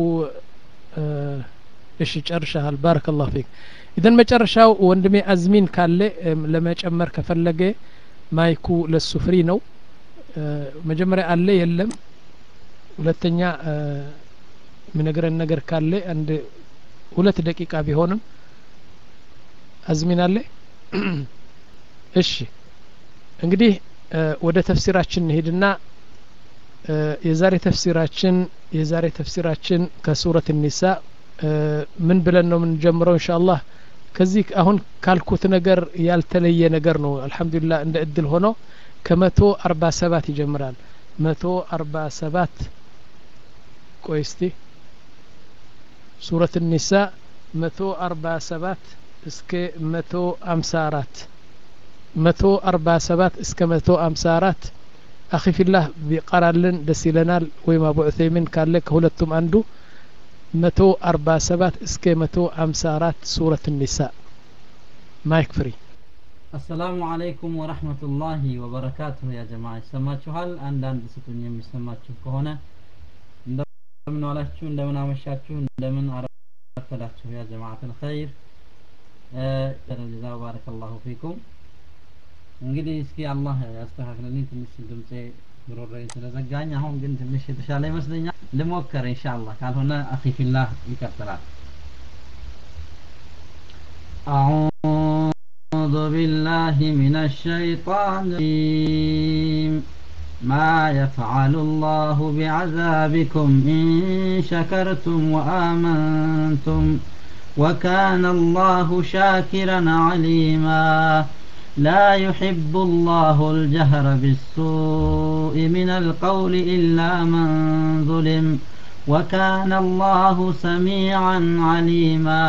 እሺ ጨርሻሃል ባረከላሁ ፊክ ኢዘን መጨረሻው ወንድሜ አዝሚን ካለ ለመጨመር ከፈለገ ማይኩ ለሱ ፍሪ ነው መጀመሪያ አለ የለም ሁለተኛ ምነግረን ነገር ካለ አንድ ሁለት ደቂቃ ቢሆንም አዝሚን አለ እሺ እንግዲህ ወደ ተፍሲራችን እንሄድና የዛሬ ተፍሲራችን የዛሬ ተፍሲራችን ከሱረት ኒሳ ምን ብለን ነው የምንጀምረው እንሻአላህ ከዚህ አሁን ካልኩት ነገር ያልተለየ ነገር ነው አልሐምዱሊላህ እንደ እድል ሆኖ ከመቶ አርባ ሰባት ይጀምራል መቶ አርባ ሰባት ቆይ እስቲ ሱረት ኒሳ መቶ አርባ ሰባት እስከ መቶ አምሳ አራት መቶ አርባ ሰባት እስከ መቶ አምሳ አራት አኺ ፊላህ ቢቀራልን ደስ ይለናል ወይም አቡ ዑሰይሚን ካለ ከሁለቱም አንዱ መቶ አርባ ሰባት እስከ መቶ አምሳ አራት ሱረት ኒሳ ማይክ ፍሪ አሰላሙ አለይኩም ወረህመቱላሂ ወበረካቱሁ ያ ጀማ ይሰማችኋል አንዳንድ ስጡኝ የሚሰማችሁ ከሆነ እንደምን ዋላችሁ እንደምን አመሻችሁ እንደምን አረፈዳችሁ ያ ጀማዓት ልኸይር ጀዛ ባረከላሁ ፊኩም እንግዲህ እስኪ አላህ ያስተካክልልኝ ትንሽ ድምፄ ጉሮሮዬ ስለዘጋኝ አሁን ግን ትንሽ የተሻለ ይመስለኛል ልሞከር ኢንሻአላህ ካልሆነ አኺ ፊላህ ይቀጥላል أعوذ بالله من الشيطان الرجيم ما يفعل الله بعذابكم إن شكرتم وآمنتم وكان الله شاكرا عليما لا يحب الله الجهر بالسوء من القول إلا من ظلم وكان الله سميعا عليما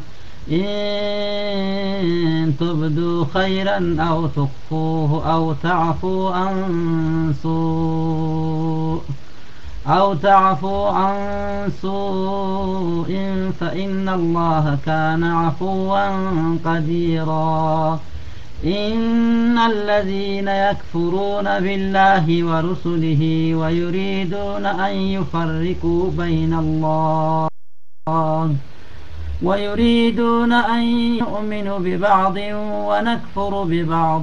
إن تبدوا خيرا أو تخفوه أو تعفوا عن سوء أو تعفو عن سوء فإن الله كان عفوا قديرا إن الذين يكفرون بالله ورسله ويريدون أن يفرقوا بين الله ويريدون أن يؤمنوا ببعض ونكفر ببعض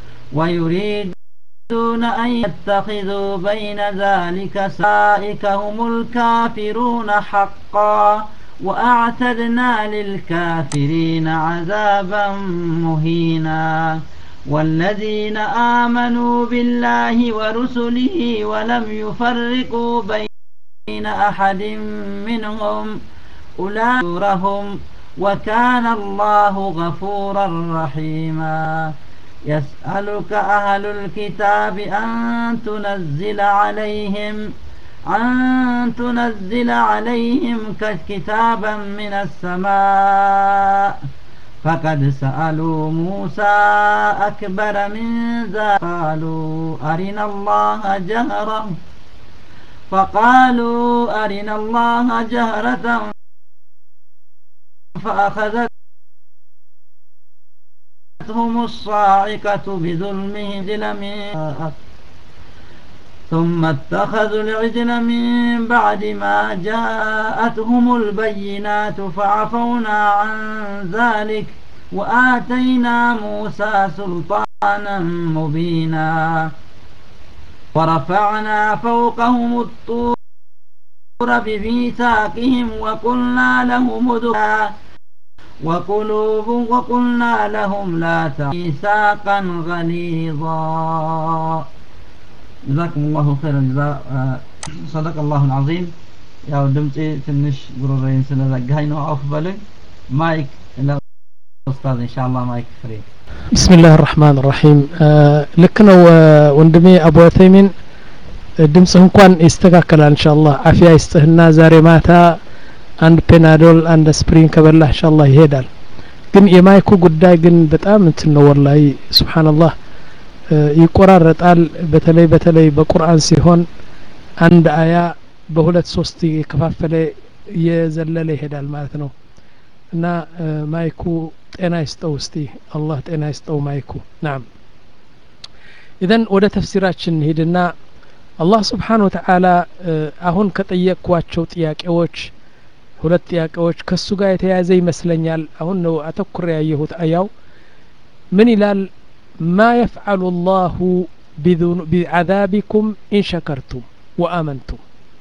ويريدون أن يتخذوا بين ذلك سائك هم الكافرون حقا وأعتدنا للكافرين عذابا مهينا والذين آمنوا بالله ورسله ولم يفرقوا بين أحد منهم أولئك وكان الله غفورا رحيما يسألك أهل الكتاب أن تنزل عليهم أن تنزل عليهم كتابا من السماء فقد سألوا موسى أكبر من ذلك قالوا أرنا الله جهرا فقالوا أرنا الله جهرة فأخذتهم الصاعقة بظلمهم من ثم اتخذوا العجل من بعد ما جاءتهم البينات فعفونا عن ذلك وآتينا موسى سلطانا مبينا ورفعنا فوقهم الطور بميثاقهم وقلنا لهم ادخلا وقلوب وقلنا لهم لا ميثاقا غليظا جزاكم الله خير الجزاء صدق الله العظيم ያው ድምፄ ትንሽ ጉሮሮዬን ስለዘጋኝ ነው አውፍ በሉኝ ማይክ ለኡስታዝ ኢንሻአላህ ማይክ ፍሬ بسم الله الرحمن الرحيم ልክ ነው ወንድሜ አቡ ዑተይሚን ድምፅህ እንኳን ይስተካከላል እንሻአላህ አፊያ ይስጥህና ዛሬ ማታ አንድ ፔናዶል አንድ ስፕሪን ከበላህ እንሻአላህ ይሄዳል ግን የማይኩ ጉዳይ ግን በጣም እንትን ነው ወላሂ ሱብሓነላህ ይቆራረጣል በተለይ በተለይ በቁርአን ሲሆን አንድ አያ በሁለት ሶስት የከፋፈለ እየዘለለ ይሄዳል ማለት ነው እና ማይኩ ጤና ይስጠው እስቲ አላህ ጤና ይስጠው ማይኩ ናም ኢዘን ወደ ተፍሲራችን ሂድና አላህ ስብሓን ወተዓላ አሁን ከጠየቅኳቸው ጥያቄዎች ሁለት ጥያቄዎች ከሱ ጋር የተያያዘ ይመስለኛል አሁን ነው አተኩር ያየሁት አያው ምን ይላል ما يفعل الله بعذابكم إن شكرتم وآمنتم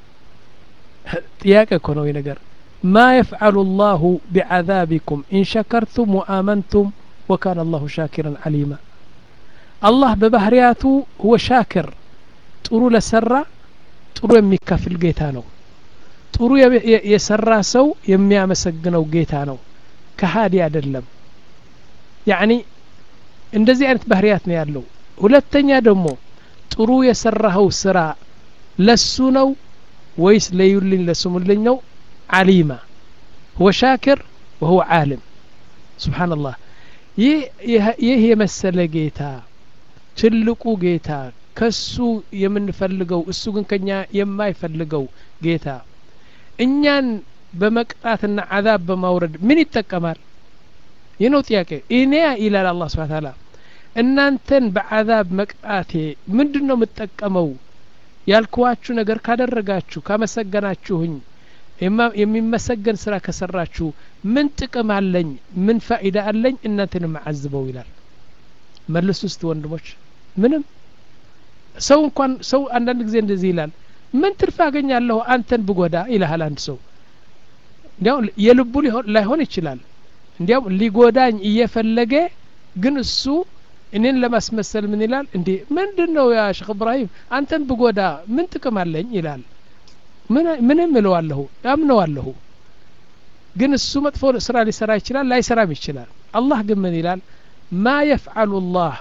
ጥያቄ እኮ ነው ነገር ما يفعل الله بعذابكم إن شكرتم وآمنتم وكان الله شاكرا عليما الله ببهرياته هو شاكر ጥሩ ለሰራ ጥሩ የሚከፍል ጌታ ነው ጥሩ የሰራ ሰው የሚያመሰግነው ጌታ ነው ከሃዲ አይደለም ያኒ እንደዚህ አይነት ባህሪያት ነው ያለው ሁለተኛ ደግሞ ጥሩ የሰራኸው ስራ ለሱ ነው ወይስ ለዩልኝ ለስሙልኝ ነው አሊማ هو شاكر وهو عالم سبحان الله ይህ የመሰለ ጌታ ትልቁ ጌታ ከሱ የምንፈልገው እሱ ግን ከኛ የማይፈልገው ጌታ እኛን በመቅጣትና አዛብ በማውረድ ምን ይጠቀማል ይህ ነው ጥያቄ እኔ ይላል አላህ ስብሓን ታላ እናንተን በአዛብ መቅጣቴ ምንድን ነው የምጠቀመው ያልኩዋችሁ ነገር ካደረጋችሁ ካመሰገናችሁኝ የሚመሰገን ስራ ከሰራችሁ ምን ጥቅም አለኝ ምን ፋኢዳ አለኝ እናንተን የማዓዝበው ይላል መልሱ ውስጥ ወንድሞች ምንም ሰው እንኳን ሰው አንዳንድ ጊዜ እንደዚህ ይላል ምን ትርፍ አገኛለሁ አንተን ብጎዳ ይልሃል አንድ ሰው እንዲያው የልቡ ላይሆን ይችላል እንዲያውም ሊጎዳኝ እየፈለገ ግን እሱ እኔን ለማስመሰል ምን ይላል እንዴ ምንድን ነው ያ ሼክ እብራሂም አንተን ብጎዳ ምን ጥቅም አለኝ ይላል ምንም እለዋለሁ አምነዋለሁ ግን እሱ መጥፎ ስራ ሊሰራ ይችላል ላይሰራም ይችላል አላህ ግን ምን ይላል ማ የፍዓሉ ላህ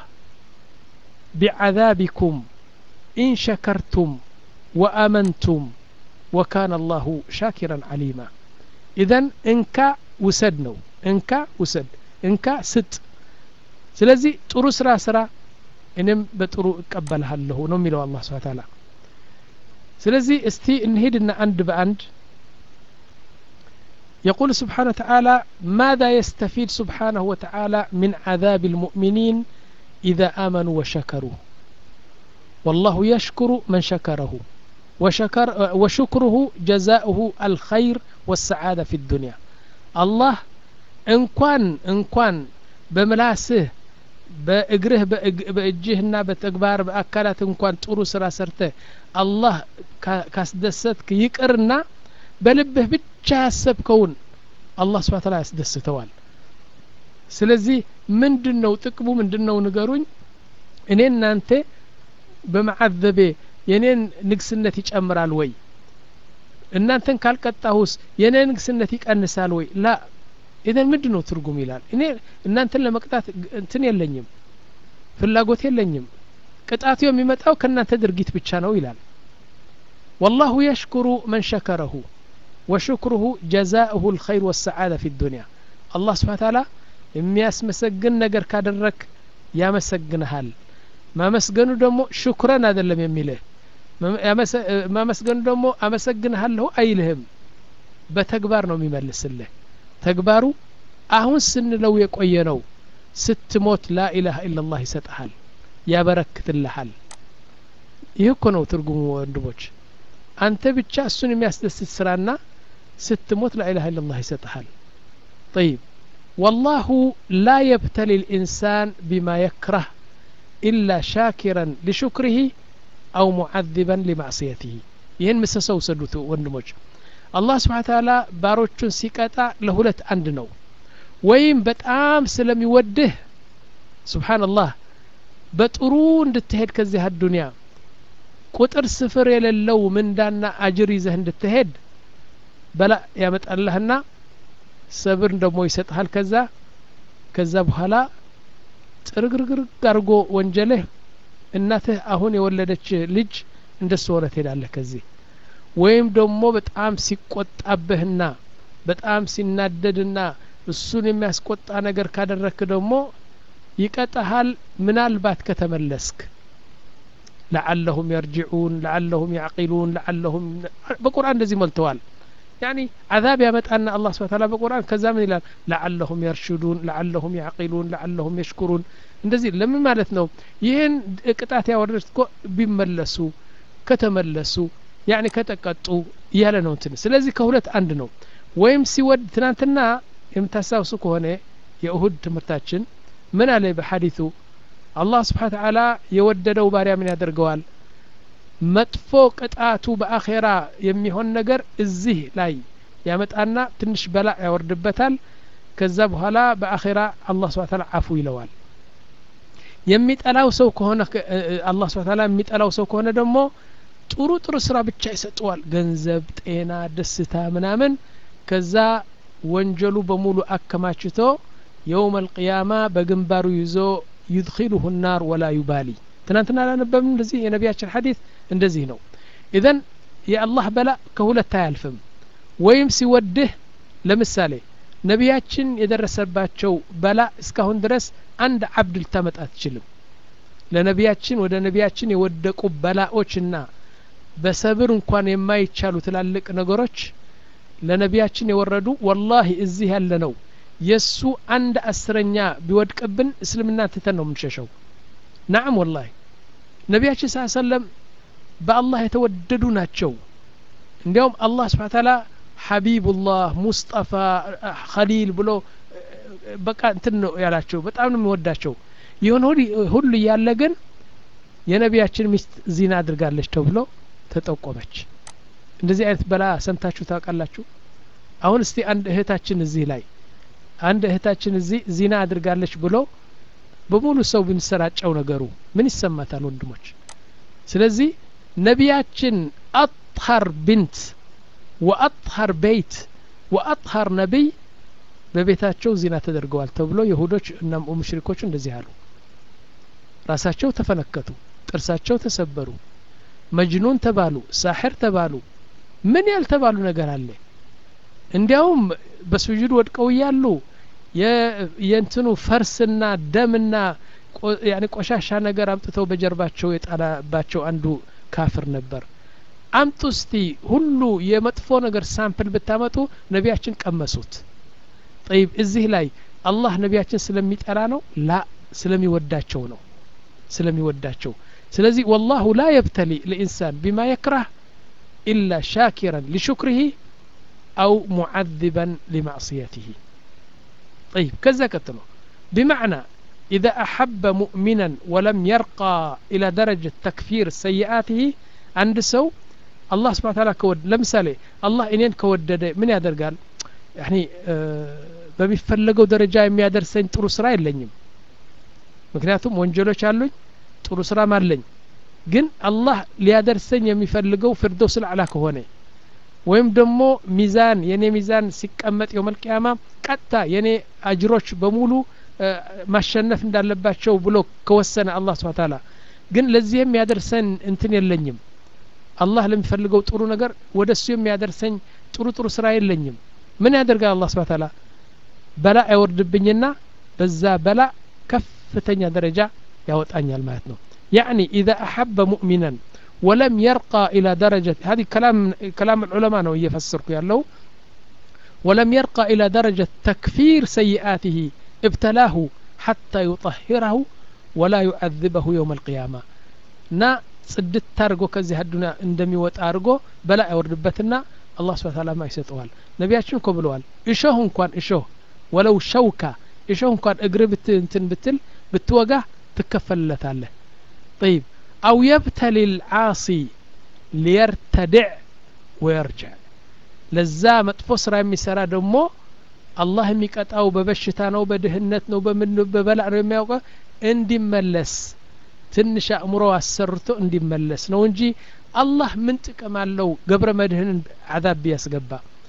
ቢዓዛቢኩም ኢን ሸከርቱም ወአመንቱም ወካነ አላሁ ሻኪራን አሊማ ኢዘን እንካ ውሰድ ነው እንካ ውሰድ እንካ ስጥ ስለዚህ ጥሩ ስራ ስራ እኔም በጥሩ እቀበልሃለሁ ነው የሚለው አላህ ስብሓ ታላ ስለዚህ እስቲ እንሂድና አንድ በአንድ يقول سبحانه وتعالى ماذا يستفيد سبحانه وتعالى من عذاب المؤمنين إذا آمنوا وشكروا والله يشكر من شكره وشكر وشكره جزاؤه الخير والسعادة في الدنيا الله እንኳን እንኳን በምላስህ በእግርህ በእጅህና በተግባር በአካላት እንኳን ጥሩ ስራ ሰርተህ አላህ ካስደሰትክ ይቅርና በልብህ ብቻ ያሰብከውን አላህ ስብሐ ተዓላ ያስደስተዋል ስለዚህ ምንድን ነው ጥቅሙ ምንድን ነው ንገሩኝ እኔ እናንተ በመዓዘቤ የኔን ንግስነት ይጨምራል ወይ እናንተን ካልቀጣሁስ የኔ ንግስነት ይቀንሳል ወይ ላ ኢዘን ምንድን ነው ትርጉም ይላል እኔ እናንተን ለመቅጣት እንትን የለኝም ፍላጎት የለኝም ቅጣቱ የሚመጣው ከእናንተ ድርጊት ብቻ ነው ይላል ወላሁ የሽኩሩ መን ሸከረሁ ወሽክሩሁ ጀዛእሁ ልኸይር ወሰዓዳ ፊ ዱንያ አላህ ስብሓን ታላ የሚያስመሰግን ነገር ካደረክ ያመሰግንሃል ማመስገኑ ደግሞ ሽኩረን አይደለም የሚልህ ማመስገኑ ደግሞ አመሰግንሃለሁ አይልህም በተግባር ነው የሚመልስልህ ተግባሩ አሁን ስንለው የቆየ ነው ስትሞት ላኢላሃ ኢላላህ ይሰጠሃል ያበረክትልሃል ይህ እኮ ነው ትርጉሙ ወንድሞች አንተ ብቻ እሱን የሚያስደስት ስራና ስትሞት ላኢላሃ ኢላላህ ይሰጠሃል طيب والله لا يبتلي الإنسان بما يكره إلا شاكرا لشكره أو معذبا لمعصيته ይህን ምሰሰው ሰዱት ወንድሞች አላህ ስብሓን ታላ ባሮቹን ሲቀጣ ለሁለት አንድ ነው ወይም በጣም ስለሚወድህ ስብሓንላህ በጥሩ እንድትሄድ ከዚህ አዱንያ ቁጥር ስፍር የሌለው ምንዳና አጅር ይዘህ እንድትሄድ በላ ያመጣልህና ሰብር ደግሞ ይሰጥሃል ከዛ ከዛ በኋላ ጥርግርግርግ አድርጎ ወንጀልህ እናትህ አሁን የወለደች ልጅ እንደሱ ሆነ ትሄዳለህ ከዚህ ወይም ደግሞ በጣም ሲቆጣብህና በጣም ሲናደድና እሱን የሚያስቆጣ ነገር ካደረክ ደግሞ ይቀጣሃል ምናልባት ከተመለስክ ለዓለሁም የርጅዑን ለዓለሁም ያዕቂሉን ለዓለሁም በቁርአን እንደዚህ ሞልተዋል ያኒ አዛብ ያመጣና አላህ ስብሐ ተዓላ በቁርአን ከዛ ምን ይላል ለዓለሁም የርሽዱን ለዓለሁም ያዕቂሉን ለዓለሁም የሽኩሩን እንደዚህ ለምን ማለት ነው ይህን ቅጣት ያወረዱት እኮ ቢመለሱ ከተመለሱ ያኒ ከተቀጡ እያለ ነው እንትን ስለዚህ ከሁለት አንድ ነው ወይም ሲወድ ትናንትና የምታስታውሱ ከሆነ የእሁድ ትምህርታችን ምን አለ በሐዲቱ አላህ ስብሓን ተዓላ የወደደው ባሪያ ምን ያደርገዋል መጥፎ ቅጣቱ በአኼራ የሚሆን ነገር እዚህ ላይ ያመጣና ትንሽ በላ ያወርድበታል ከዛ በኋላ በአኼራ አላህ ስብሓን ተዓላ አፉ ይለዋል የሚጠላው ሰው ከሆነ አላህ ስብሓን ተዓላ የሚጠላው ሰው ከሆነ ደግሞ ጥሩ ጥሩ ስራ ብቻ ይሰጠዋል ገንዘብ ጤና ደስታ ምናምን ከዛ ወንጀሉ በሙሉ አከማችቶ የውም አልቅያማ በግንባሩ ይዞ ዩድኪሉሁ ናር ወላ ዩባሊ ትናንትና አላነበብም እንደዚህ የነቢያችን ሐዲት እንደዚህ ነው ኢዘን የአላህ በላ ከሁለት አያልፍም ወይም ሲወድህ ለምሳሌ ነቢያችን የደረሰባቸው በላ እስካሁን ድረስ አንድ አብድ ልታመጣ አትችልም ለነቢያችን ወደ ነቢያችን የወደቁ በላዎችና በሰብር እንኳን የማይቻሉ ትላልቅ ነገሮች ለነቢያችን የወረዱ ወላሂ እዚህ ያለ ነው የእሱ አንድ አስረኛ ቢወድቅብን እስልምና ትተን ነው የምንሸሸው ናም ወላሂ ነቢያችን ስ ሰለም በአላህ የተወደዱ ናቸው እንዲያውም አላህ ስብሓ ታላ ሐቢቡላህ ሙስጠፋ ኸሊል ብሎ በቃ እንትን ነው ያላቸው በጣም ነው የሚወዳቸው ይሁን ሁሉ እያለ ግን የነቢያችን ሚስት ዚና አድርጋለች ተብሎ ተጠቆመች እንደዚህ አይነት በላ ሰምታችሁ ታውቃላችሁ አሁን እስቲ አንድ እህታችን እዚህ ላይ አንድ እህታችን እዚህ ዚና አድርጋለች ብሎ በሙሉ ሰው ብንሰራጨው ነገሩ ምን ይሰማታል ወንድሞች ስለዚህ ነቢያችን አጥሀር ብንት ወአጥሀር ቤት ወአጥሀር ነቢይ በቤታቸው ዚና ተደርገዋል ተብሎ የሁዶች እና ሙሽሪኮች እንደዚህ አሉ ራሳቸው ተፈነከቱ ጥርሳቸው ተሰበሩ መጅኑን ተባሉ ሳሕር ተባሉ ምን ያልተባሉ ነገር አለ እንዲያውም በስጁድ ወድቀው እያሉ የእንትኑ ፈርስና ደምና ያኔ ቆሻሻ ነገር አምጥተው በጀርባቸው የጣላባቸው አንዱ ካፍር ነበር አምጡ እስቲ ሁሉ የመጥፎ ነገር ሳምፕል ብታመጡ ነቢያችን ቀመሱት ጠይብ እዚህ ላይ አላህ ነቢያችን ስለሚጠላ ነው ላ ስለሚወዳቸው ነው ስለሚወዳቸው ስለዚህ ወላሁ ላ የብተሊ ልኢንሳን ቢማ የክራህ ኢላ ሻኪረን ሊሹክሪህ አው ሙዓذበን ሊማዕስየትህ طيب كذا كتنو بمعنى إذا أحب مؤمنا ولم يرقى إلى درجة تكفير سيئاته عند سو الله سبحانه وتعالى كود لمثالي الله إنين كودد من يقدر قال يعني በሚፈለገው ደረጃ የሚያደርሰኝ ጥሩ ስራ የለኝም ምክንያቱም ወንጀሎች አሉኝ ጥሩ ስራም አለኝ ግን አላህ ሊያደርሰኝ የሚፈልገው ፍርዶስ ልዕላ ከሆነ ወይም ደግሞ ሚዛን የኔ ሚዛን ሲቀመጥ የውመልቅያማ ቀጥታ የኔ አጅሮች በሙሉ ማሸነፍ እንዳለባቸው ብሎ ከወሰነ አላህ ስብሓ ታላ ግን ለዚህ የሚያደርሰን እንትን የለኝም አላህ ለሚፈልገው ጥሩ ነገር ወደ እሱ የሚያደርሰኝ ጥሩ ጥሩ ስራ የለኝም ምን ያደርጋል አላህ ስብሓ ታላ በላ አይወርድብኝና በዛ በላ ከፍተኛ ደረጃ ያወጣኛል ማለት ነው ያዕኒ ኢዛ አሐበ ሙእሚናን ولم يرقى إلى درجة هذه كلام كلام العلماء ነው እየፈሰርኩ ያለው ولم يرقى إلى درجة تكفير سيئاته ابتلاه حتى يطهره ولا يعذبه يوم القيامة نا ጽድት አድርጎ ከዚህ አዱና እንደሚወጣ አድርጎ በላ አይወርድበትና አላህ ስብሐ ተዓላ ማ ይሰጠዋል ነቢያችን እኮ ብለዋል እሾህ እንኳን እሾህ ወለው ሸውካ እሾህ እንኳን እግር ብት እንትን ብትል ብትወጋ ትከፈልለታለህ طيب أو يبتلي العاصي ليرتدع ويرجع ለዛ መጥፎ ስራ የሚሰራ ደግሞ አላህ የሚቀጣው በበሽታ ነው በድህነት ነው በምን በበላ ነው የሚያውቀው እንዲመለስ ትንሽ አእምሮ አሰርቶ እንዲመለስ ነው እንጂ አላህ ምን ጥቅም አለው ገብረ መድህንን አዛብ ቢያስገባ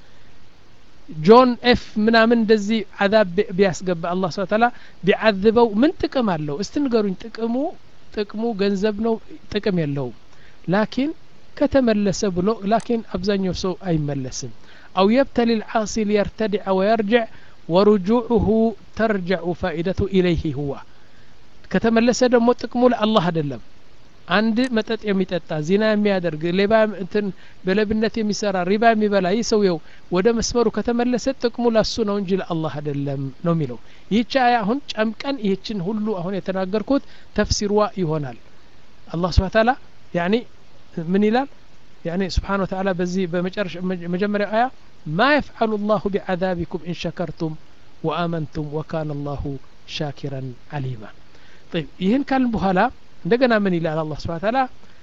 ጆን ኤፍ ምናምን እንደዚህ አዛብ ቢያስገባ አላህ ስብሐ ተዓላ ቢዓዝበው ምን ጥቅም አለው እስቲ ንገሩኝ ጥቅሙ ጥቅሙ ገንዘብ ነው ጥቅም የለውም ላኪን ከተመለሰ ብሎ ላኪን አብዛኛው ሰው አይመለስም አው የብተሊ ልዓሲ ሊየርተድዐ ወየርጅዕ ወሩጁዑሁ ተርጀዑ ፋኢደቱ ኢለይህ ሁዋ ከተመለሰ ደግሞ ጥቅሙ ለአላህ አይደለም አንድ መጠጥ የሚጠጣ ዚና የሚያደርግ ሌባ እንትን በለብነት የሚሰራ ሪባ የሚበላ ይህ ሰውየው ወደ መስመሩ ከተመለሰ ጥቅሙ ለሱ ነው እንጂ ለአላህ አይደለም ነው የሚለው ይህች አያ አሁን ጨምቀን ይህችን ሁሉ አሁን የተናገርኩት ተፍሲርዋ ይሆናል አላህ ስብሓ ታላ ያኒ ምን ይላል ያኒ ስብሓን ወተዓላ በዚህ በመጨረሻ መጀመሪያው አያ ማ የፍዓሉ ላሁ ቢዓዛቢኩም ኢን ሸከርቱም ወአመንቱም ወካነ ላሁ ሻኪረን አሊማ طيب ይህን ካልን በኋላ እንደገና ምን ይላል አላህ ስብሓ ታላ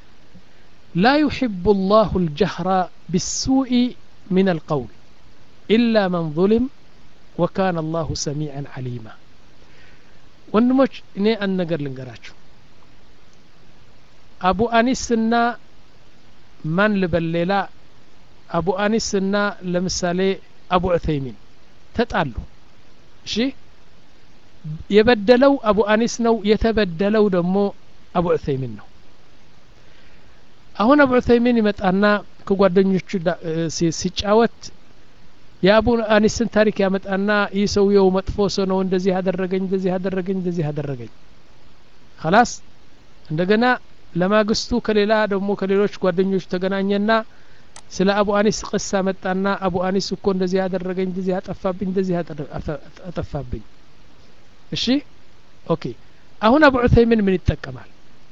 ላ ዩሕቡ ላሁ ልጀህራ ቢሱኢ ምን አልቀውል ኢላ መን ظልም ወካነ አላሁ ሰሚዐን ዓሊማ ወንድሞች እኔ አንድ ነገር ልንገራችሁ አቡ አኒስና ማን ልበል ሌላ አቡ አኒስና ለምሳሌ አቡ ዑተይሚን ተጣሉ እሺ የበደለው አቡ አኒስ ነው የተበደለው ደግሞ አቡ ዑተይሚን ነው አሁን አቡ ዑተይሚን ይመጣና ከጓደኞቹ ሲጫወት የአቡ አኒስን ታሪክ ያመጣና ይህ ሰውየው መጥፎ ሰው ነው እንደዚህ አደረገኝ እንደዚህ አደረገኝ እንደዚህ አደረገኝ ከላስ እንደገና ለማግስቱ ከሌላ ደግሞ ከሌሎች ጓደኞች ተገናኘና ስለ አቡ አኒስ ቅሳ መጣና አቡ አኒስ እኮ እንደዚህ ያደረገኝ እንደዚህ አጠፋብኝ እንደዚህ አጠፋብኝ እሺ ኦኬ አሁን አቡ ዑተይሚን ምን ይጠቀማል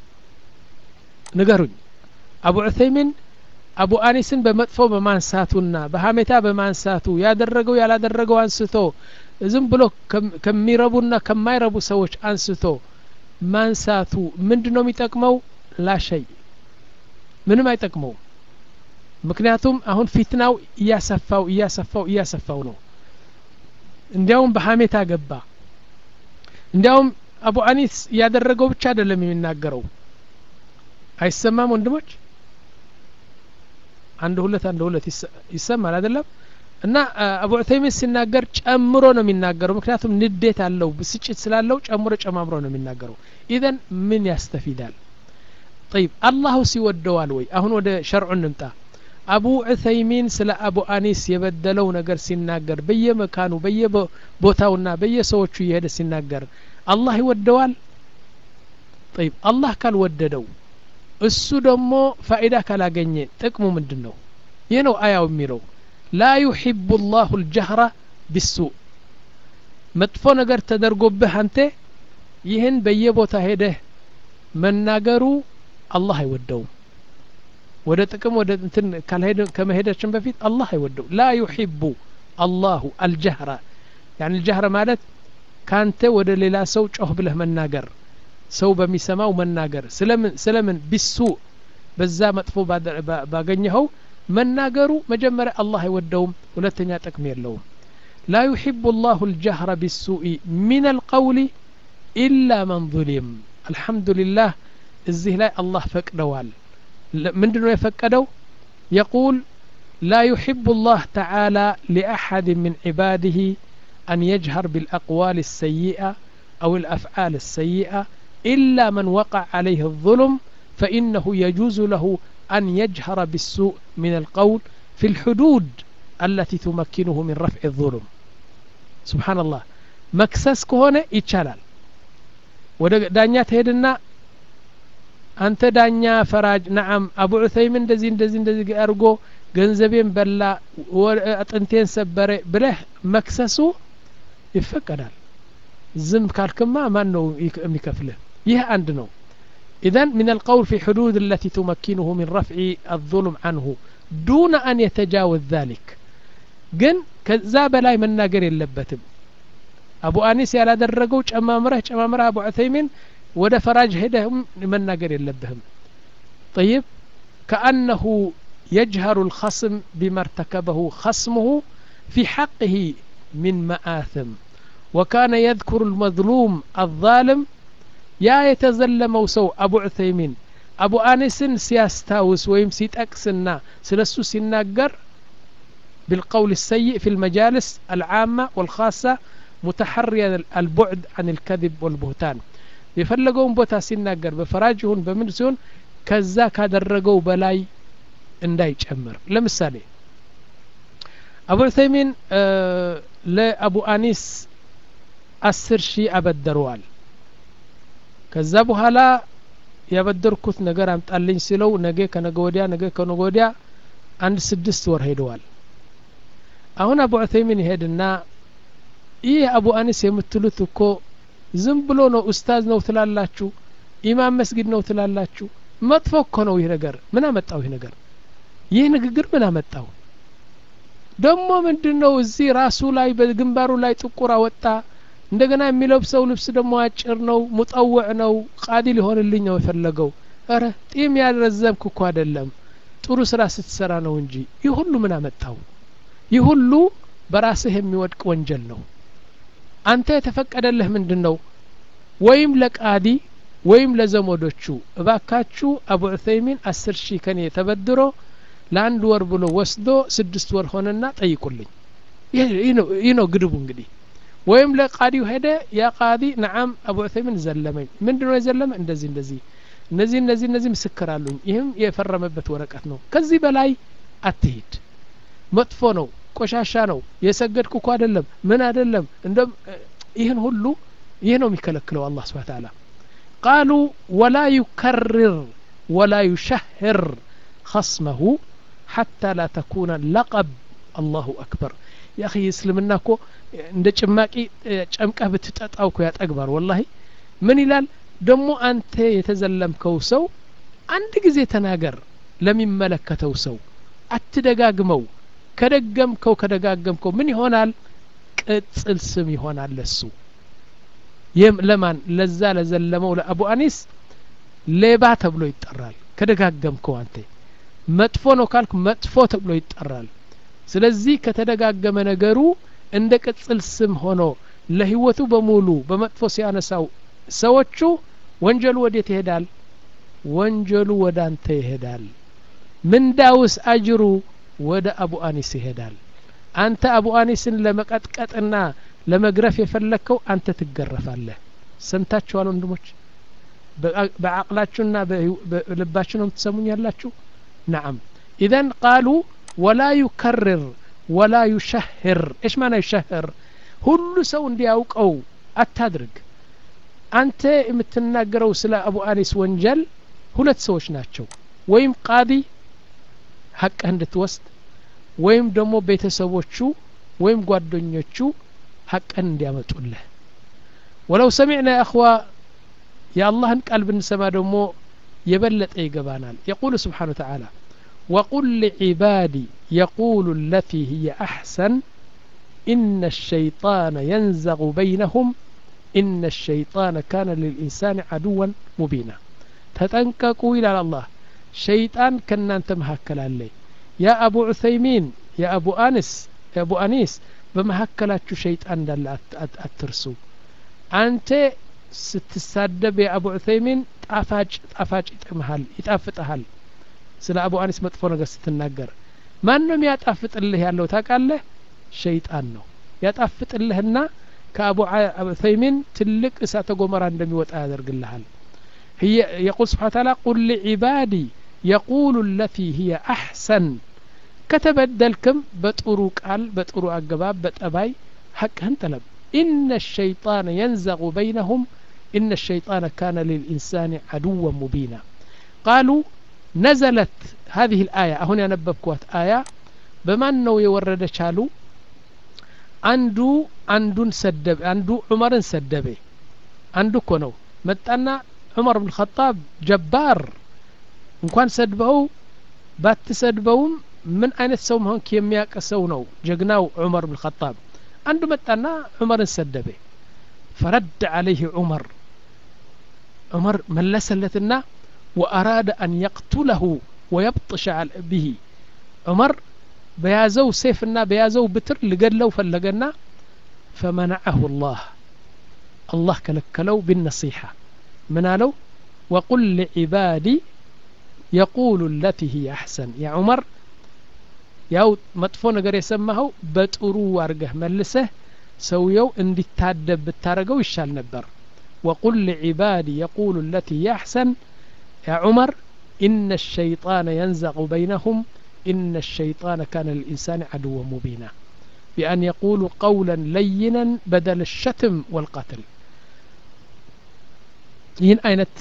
ንገሩኝ አቡ ዑተይሚን አቡ አኒስን በመጥፎ በማንሳቱና በሀሜታ በማንሳቱ ያደረገው ያላደረገው አንስቶ ዝም ብሎ ከሚረቡና ከማይረቡ ሰዎች አንስቶ ማንሳቱ ምንድን ነው የሚጠቅመው ላሸይ ምንም አይጠቅመውም ምክንያቱም አሁን ፊትናው እያሰፋው እያሰፋው እያሰፋው ነው እንዲያውም በሀሜታ ገባ እንዲያውም አቡ አኒስ ያደረገው ብቻ አይደለም የሚናገረው አይሰማም ወንድሞች አንድ ሁለት አንድ ሁለት ይሰማል አይደለም እና አቡ ዑተይሚን ሲናገር ጨምሮ ነው የሚናገረው ምክንያቱም ንዴት አለው ብስጭት ስላለው ጨምሮ ጨማምሮ ነው የሚናገረው ኢዘን ምን ያስተፊዳል ጠይብ አላሁ ሲወደዋል ወይ አሁን ወደ ሸርዑ እንምጣ አቡ ዑተይሚን ስለ አቡ አኒስ የበደለው ነገር ሲናገር በየመካኑ በየቦታውና በየሰዎቹ እየሄደ ሲናገር አላህ ይወደዋል ጠይብ አላህ ካልወደደው እሱ ደግሞ ፋኢዳ ካላገኘ ጥቅሙ ምንድን ነው ይህ ነው አያው የሚለው ላ ዩሒቡ ላሁ ልጀህራ ቢሱእ መጥፎ ነገር ተደርጎብህ አንተ ይህን በየቦታ ሄደህ መናገሩ አላህ አይወደውም ወደ ጥቅም ወደ እንትን ካልሄደ ከመሄዳችን በፊት አላህ አይወደው ላ ዩሒቡ አላሁ አልጀህራ ያን አልጀህረ ማለት ካንተ ወደ ሌላ ሰው ጮህ ብለህ መናገር ሰው በሚሰማው መናገር ስለምን ስለምን ቢሱ በዛ መጥፎ ባገኘኸው መናገሩ መጀመሪያ አላህ አይወደውም ሁለተኛ ጥቅም የለውም ላ ዩሒቡ ላሁ ልጀህረ ቢሱኢ ሚን አልቀውሊ ኢላ መን ظሊም አልሐምዱሊላህ እዚህ ላይ አላህ ፈቅደዋል ምንድን ነው የፈቀደው የቁል لا يحب الله تعالى لأحد من عباده أن يجهر بالأقوال السيئة أو الأفعال السيئة إلا من وقع عليه الظلم فإنه يجوز له أن يجهر بالسوء من القول في الحدود التي تمكنه من رفع الظلم سبحان الله مكسس كهونة يتشالال ወደ ዳኛ ትሄድና አንተ ዳኛ ፈራጅ ነዓም አቡ ዑሰይምን እንደዚህ እንደዚህ እንደዚህ አድርጎ ገንዘቤን በላ አጥንቴን ሰበረ ብለህ መክሰሱ ይፈቀዳል ዝም ካልክማ ማን ነው የሚከፍልህ ይህ አንድ ነው إذن من القول في حدود التي تمكنه من رفع الظلم عنه دون أن يتجاوز ذلك ግን ከዛ በላይ መናገር የለበትም አቡ አኒስ ያላደረገው ጨማምረህ ጨማምረህ አቡ ዑሰይሚን ወደ ፈራጅ ሄደህም መናገር የለብህም طيب كأنه يجهر الخصم بما ارتكبه خصمه في حقه من مآثم وكان يذكر المظلوم الظالم يا يتزلمው ሰው አቡ ዑሰይሚን አቡ አኒስን ሲያስታውስ ወይም ሲጠቅስና ስለሱ ሲናገር بالقول السيء في المجالس العامة والخاصة متحريا البعد عن الكذب والبهتان የፈለገውን ቦታ ሲናገር በፈራጅ ይሁን በምን ሲሆን ከዛ ካደረገው በላይ እንዳይጨምር ለምሳሌ አቡ ዑሰይሚን ለአቡ አኒስ አስር ሺህ አበደረዋል ከዛ በኋላ ያበደርኩት ነገር አምጣልኝ ሲለው ነገ ከነገ ወዲያ ነገ ከነገ ወዲያ አንድ ስድስት ወር ሄደዋል አሁን አቡ ዑሰይሚን ይሄድና ይህ አቡ አኒስ የምትሉት እኮ ዝም ብሎ ነው ኡስታዝ ነው ትላላችሁ ኢማም መስጊድ ነው ትላላችሁ መጥፎ እኮ ነው ይህ ነገር ምን አመጣው ይህ ነገር ይህ ንግግር ምን አመጣው ደግሞ ምንድን ነው እዚህ ራሱ ላይ በግንባሩ ላይ ጥቁር አወጣ እንደገና የሚለብሰው ልብስ ደግሞ አጭር ነው ሙጠውዕ ነው ቃዲ ሊሆንልኝ ነው የፈለገው እረ ጢም ያልረዘምክ እኮ አይደለም ጥሩ ስራ ስትሰራ ነው እንጂ ይህ ሁሉ ምን አመጣው ይህ ሁሉ በራስህ የሚወድቅ ወንጀል ነው አንተ የተፈቀደልህ ምንድን ነው ወይም ለቃዲ ወይም ለዘመዶቹ እባካችሁ አቡ ዑሰይሚን አስር ሺህ ከኔ ተበድሮ ለአንድ ወር ብሎ ወስዶ ስድስት ወር ሆነና ጠይቁልኝ ይህ ነው ግድቡ እንግዲህ ወይም ለቃዲው ሄደ ያ ቃዲ ነዓም አቡ ዑሰይሚን ዘለመኝ ምንድ ነው የዘለመ እንደዚህ እንደዚህ እነዚህ እነዚህ እነዚህ ምስክር አሉኝ ይህም የፈረመበት ወረቀት ነው ከዚህ በላይ አትሂድ መጥፎ ነው ቆሻሻ ነው የሰገድኩ እኮ አይደለም ምን አይደለም እንደም ይህን ሁሉ ይህ ነው የሚከለክለው አላህ ስብሓ ተዓላ ቃሉ ወላ ዩከርር ወላ ዩሸህር خصمه حتى لا تكون لقب الله أكبر يا أخي እስልምና እኮ እንደ ጭማቂ ጨምቀህ ብትጠጣው እኮ ያጠግባል ወላሂ ምን ይላል ደግሞ አንተ የተዘለምከው ሰው አንድ ጊዜ ተናገር ለሚመለከተው ሰው አትደጋግመው ከደገምከው ከደጋገምከው ምን ይሆናል ቅጽል ስም ይሆናል ለሱ ለማን ለዛ ለዘለመው ለአቡ አኒስ ሌባ ተብሎ ይጠራል ከደጋገምከው አንተ መጥፎ ነው ካልክ መጥፎ ተብሎ ይጠራል ስለዚህ ከተደጋገመ ነገሩ እንደ ቅጽል ስም ሆኖ ለህይወቱ በሙሉ በመጥፎ ሲያነሳው ሰዎቹ ወንጀሉ ወዴት ይሄዳል ወንጀሉ ወደ አንተ ይሄዳል ምንዳውስ አጅሩ ወደ አቡ አኒስ ይሄዳል አንተ አቡ አኒስን ለመቀጥቀጥና ለመግረፍ የፈለግከው አንተ ትገረፋለህ ሰምታችኋል ወንድሞች በአቅላችሁና በልባችሁ ነው የምትሰሙኝ ያላችሁ ነዓም ኢዘን ቃሉ ወላ ዩከርር ወላ ዩሸህር እሽ ማና ዩሸህር ሁሉ ሰው እንዲያውቀው አታድርግ አንተ የምትናገረው ስለ አቡ አኒስ ወንጀል ሁለት ሰዎች ናቸው ወይም ቃዲ ሀቅህ እንድትወስድ ወይም ደግሞ ቤተሰቦቹ ወይም ጓደኞቹ ሀቅን እንዲያመጡልህ ወለው ሰሚዕና የእኽዋ የአላህን ቃል ብንሰማ ደግሞ የበለጠ ይገባናል የቁሉ ስብሓን ተዓላ وقل لعبادي يقول التي هي أحسن إن الشيطان ينزغ بينهم إن الشيطان كان للإنسان عدوا مبينا تتنككوا إلى الله شيطان كنا أنت مهكل عليه يا أبو عثيمين يا أبو أنس يا أبو أنيس بمهكلاتشو شيطان دل أترسو أنت ስትሳደብ የአቡ ዑሰይሚን ጣፋጭ ጣፋጭ ይጥምሃል ይጣፍጥሃል ስለ አቡ አኒስ መጥፎ ነገር ስትናገር ማን ነው ያጣፍጥልህ ያለው ታውቃለህ ሸይጣን ነው ያጣፍጥልህና ከአቡ ዑሰይሚን ትልቅ እሳተ ጎመራ እንደሚወጣ ያደርግልሃል يقول سبحانه وتعالى قل لعبادي يقول التي هي أحسن ከተበደልክም በጥሩ ቃል በጥሩ አገባብ በጠባይ ሐቅህን ጠለብ إن الشيطان ينزغ بينهم إن الشيطان كان للإنسان عدوا مبينا قالوا نزلت هذه الآية هنا نببكوات آية بمن نو يورد شالو عنده عندن سدب عنده عمر سدبه عنده كونو متأنا عمر بن الخطاب جبار እንኳን ሰድበው ባትሰድበውም ምን አይነት ሰው መሆን የሚያውቅ ሰው ነው ጀግናው ዑመር ብን ኸጣብ አንዱ መጣና ዑመርን ሰደበ ፈረድ አለይህ ዑመር ዑመር መለሰለትና ወአራደ አን የቅቱለሁ ወየብጥሸ ብሂ ዑመር በያዘው ሴፍና በያዘው ብትር ልገድለው ፈለገና ፈመነዐሁ ላህ አላህ ከለከለው ቢነሲሐ ምን አለው ወቁል ሊዕባዲ የቁሉ ለቲ ሂየ አሕሰን ያ ዑመር ያው መጥፎ ነገር የሰማኸው በጥሩ አርገህ መልሰህ ሰውየው እንዲታደብ ብታረገው ይሻል ነበር ወቁል ሊዕባዲ የቁሉ ለቲ ሂየ አሕሰን ያ ዑመር إن الشيطان ينزغ بينهم إن الشيطان كان للإنسان عدوا مبينا بأن يقولوا قولا لينا بدل الشتم والقتل ይህን አይነት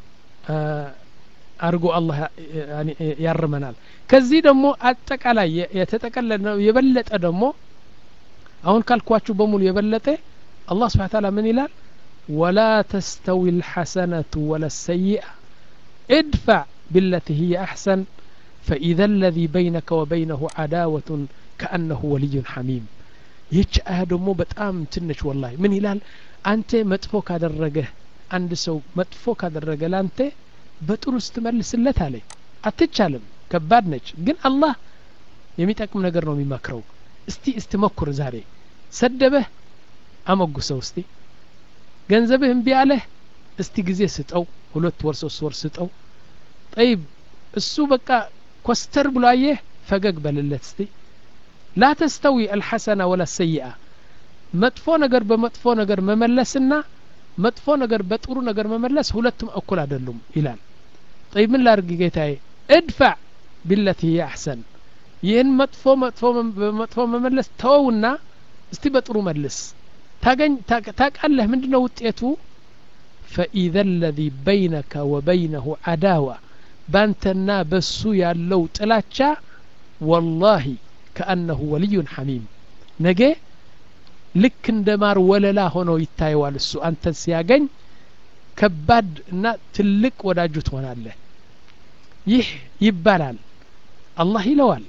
አድርጎ አላህ ያርመናል ከዚህ ደግሞ አጠቃላይ የተጠቀለለ ነው የበለጠ ደግሞ አሁን ካልኳችሁ በሙሉ የበለጠ አላህ ስብሓን ታላ ምን ይላል ወላ ተስተዊ ልሐሰነቱ ወላ ሰይአ ادفع بالتي هي أحسن فإذا الذي بينك وبينه عداوة كأنه ولي حميم ይህች አያ ደግሞ በጣም ትንሽ ወላሂ ምን ይላል አንተ መጥፎ ካደረገህ አንድ ሰው መጥፎ ካደረገ ላንተ በጥሩ ስትመልስለት አለ አትቻልም ከባድ ነች ግን አላህ የሚጠቅም ነገር ነው የሚመክረው እስቲ እስቲ መኩር ዛሬ ሰደበህ አመጉሰው እስቲ ገንዘብህ እምቢ አለህ እስቲ ጊዜ ስጠው ሁለት ወር ሶስት ወር ስጠው ጠይብ እሱ በቃ ኮስተር ብሎ አየህ ፈገግ በልለት እስቲ ላ ተስተዊ አልሐሰና ወላ ሰይአ መጥፎ ነገር በመጥፎ ነገር መመለስና መጥፎ ነገር በጥሩ ነገር መመለስ ሁለቱም እኩል አይደሉም ይላል ጠይብ ምን ላርግ ጌታዬ እድፋዕ ቢለቲ ሂየ አሕሰን ይህን መጥፎ መጥፎ በመጥፎ መመለስ ተወውና እስቲ በጥሩ መልስ ታገኝ ታቃለህ ምንድን ነው ውጤቱ ፈኢዘ ለዚ በይነከ ወበይነሁ አዳዋ ባንተና በሱ ያለው ጥላቻ ወላሂ ከአነሁ ወልዩን ሐሚም ነገ ልክ እንደ ማር ወለላ ሆኖ ይታየዋል እሱ አንተን ሲያገኝ ከባድ እና ትልቅ ወዳጁ ትሆናለህ ይህ ይባላል አላህ ይለዋል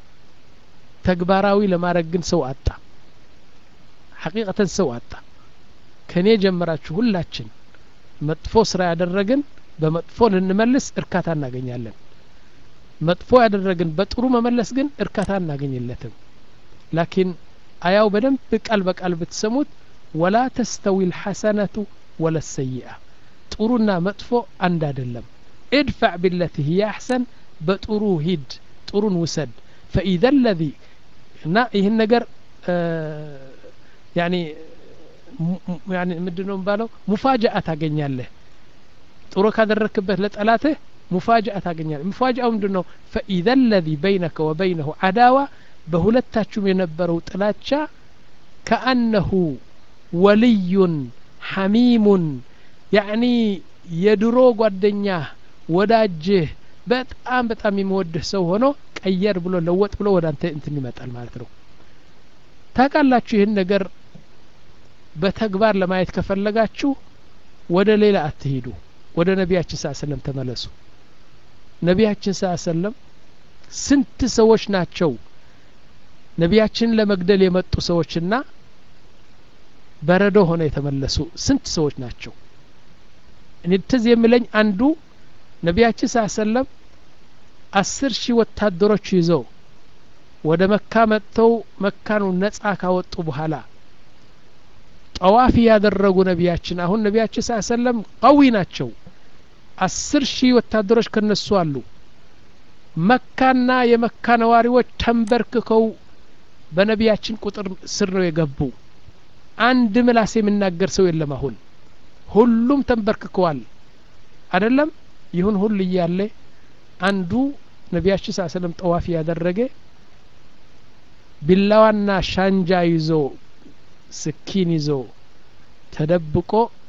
ተግባራዊ ለማድረግ ግን ሰው አጣ ሐቂቀተን ሰው አጣ ከእኔ ጀምራችሁ ሁላችን መጥፎ ስራ ያደረግን በመጥፎ ልንመልስ እርካታ እናገኛለን መጥፎ ያደረግን በጥሩ መመለስ ግን እርካታ እናገኝለትም ላኪን አያው በደንብ ቃል በቃል ብትሰሙት ወላ ተስተዊ ልሐሰነቱ ወለ ሰይአ ጥሩና መጥፎ አንድ አይደለም ادفع بالتي هي أحسن በጥሩ ሂድ ጥሩን ውሰድ فإذا الذي እና ይህን ነገር ያኒ ያኒ ምንድን ነው የሚባለው ሙፋጃአ ታገኛለህ ጥሩ ካደረክበት ለጠላትህ ሙፋጃአ ታገኛለህ ሙፋጃአው ምንድን ነው ፈኢዘ ለዚ በይነከ ወበይነሁ አዳዋ በሁለታችሁም የነበረው ጥላቻ ከአነሁ ወልዩን ሐሚሙን ያዕኒ የድሮ ጓደኛ ወዳጅህ በጣም በጣም የሚወድህ ሰው ሆኖ ቀየር ብሎ ለወጥ ብሎ ወደ አንተ እንትን ይመጣል ማለት ነው ታውቃላችሁ ይህን ነገር በተግባር ለማየት ከፈለጋችሁ ወደ ሌላ አትሂዱ ወደ ነቢያችን ስ ሰለም ተመለሱ ነቢያችን ስ ሰለም ስንት ሰዎች ናቸው ነቢያችንን ለመግደል የመጡ ሰዎችና በረዶ ሆነ የተመለሱ ስንት ሰዎች ናቸው እኔ ትዝ የሚለኝ አንዱ ነቢያችን ስ ሰለም አስር ሺህ ወታደሮች ይዘው ወደ መካ መጥተው መካኑ ነጻ ካወጡ በኋላ ጠዋፍ ያደረጉ ነቢያችን አሁን ነቢያችን ስ ሰለም ቀዊ ናቸው አስር ሺህ ወታደሮች ከነሱ አሉ መካና የመካ ነዋሪዎች ተንበርክከው በነቢያችን ቁጥር ስር ነው የገቡ አንድ ምላስ የሚናገር ሰው የለም አሁን ሁሉም ተንበርክከዋል አደለም ይሁን ሁሉ እያለ አንዱ ነቢያችን ስ ሰለም ጠዋፍ ያደረገ ቢላዋና ሻንጃ ይዞ ስኪን ይዞ ተደብቆ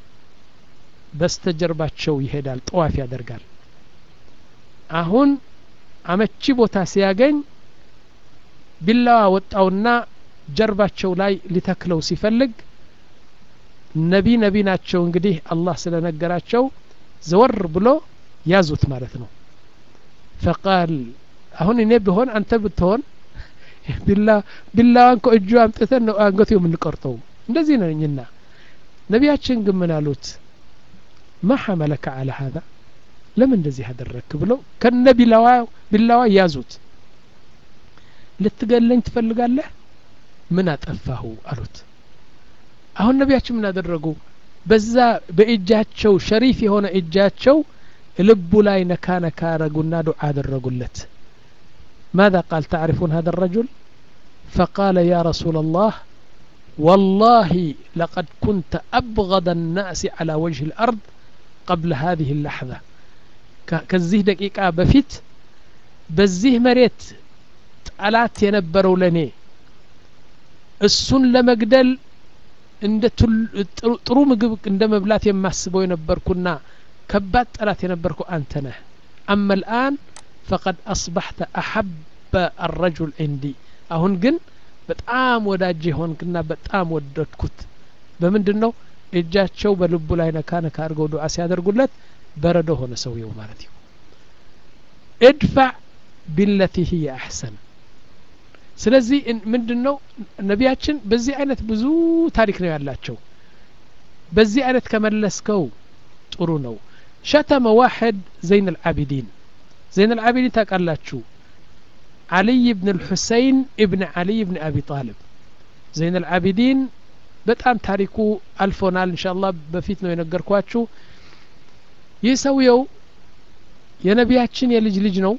በስተጀርባቸው ይሄዳል ጠዋፍ ያደርጋል አሁን አመቺ ቦታ ሲያገኝ ቢላዋ ወጣውና ጀርባቸው ላይ ሊተክለው ሲፈልግ ነቢ ነቢ ናቸው እንግዲህ አላህ ስለነገራቸው ዘወር ብሎ ያዙት ማለት ነው ፈቃል አሁን እኔ ብሆን አንተ ብትሆን ቢላዋን ከእጁ አምጥተን ነው አንገቱ የምንቆርጠው እንደዚህ ነኝና ነቢያችን ግን ምን አሉት ማ ሐመለከ አለ ሀዛ ለምን እንደዚህ አደረግክ ብለው ከነ ቢላዋ ቢላዋ ያዙት ልትገለኝ ትፈልጋለህ ምን አጠፋሁ አሉት አሁን ነቢያችን ምን አደረጉ በዛ በእጃቸው ሸሪፍ የሆነ እጃቸው ልቡ ላይ ነካ ነካ አረጉና ዱዓ አደረጉለት ماذا قال تعرفون هذا الرجل فقال يا رسول الله والله لقد كنت أبغض الناس على وجه الأرض قبل هذه اللحظة كزيه دقيقة بفيت بزيه مريت ጠላት የነበረው ለእኔ እሱን ለመግደል እንደ ጥሩ ምግብ እንደ መብላት የማስበው የነበርኩና ከባድ ጠላት የነበርኩ አንተ ነህ አመ ልአን ፈቀድ አስባሕተ አሐበ አረጁል ዕንዲ አሁን ግን በጣም ወዳጅ የሆንክና በጣም ወደድኩት በምንድን ነው እጃቸው በልቡ ላይ ነካ ነካ አድርገው ዱዓ ሲያደርጉለት በረዶ ሆነ ሰውየው ማለት ነው እድፋዕ ቢለቲ ህየ አሕሰን ስለዚህ ምንድን ነው ነቢያችን በዚህ አይነት ብዙ ታሪክ ነው ያላቸው በዚህ አይነት ከመለስከው ጥሩ ነው ሸተመ ዋሕድ ዘይን አልዓቢዲን ዘይን አልዓቢዲን ታውቃላችሁ አልይ ብን ልሑሰይን እብን አልይ ብን አቢ ጣልብ ዘይን አልዓቢዲን በጣም ታሪኩ አልፎናል እንሻ አላህ በፊት ነው የነገርኳችሁ ይህ ሰውየው የነቢያችን የልጅ ልጅ ነው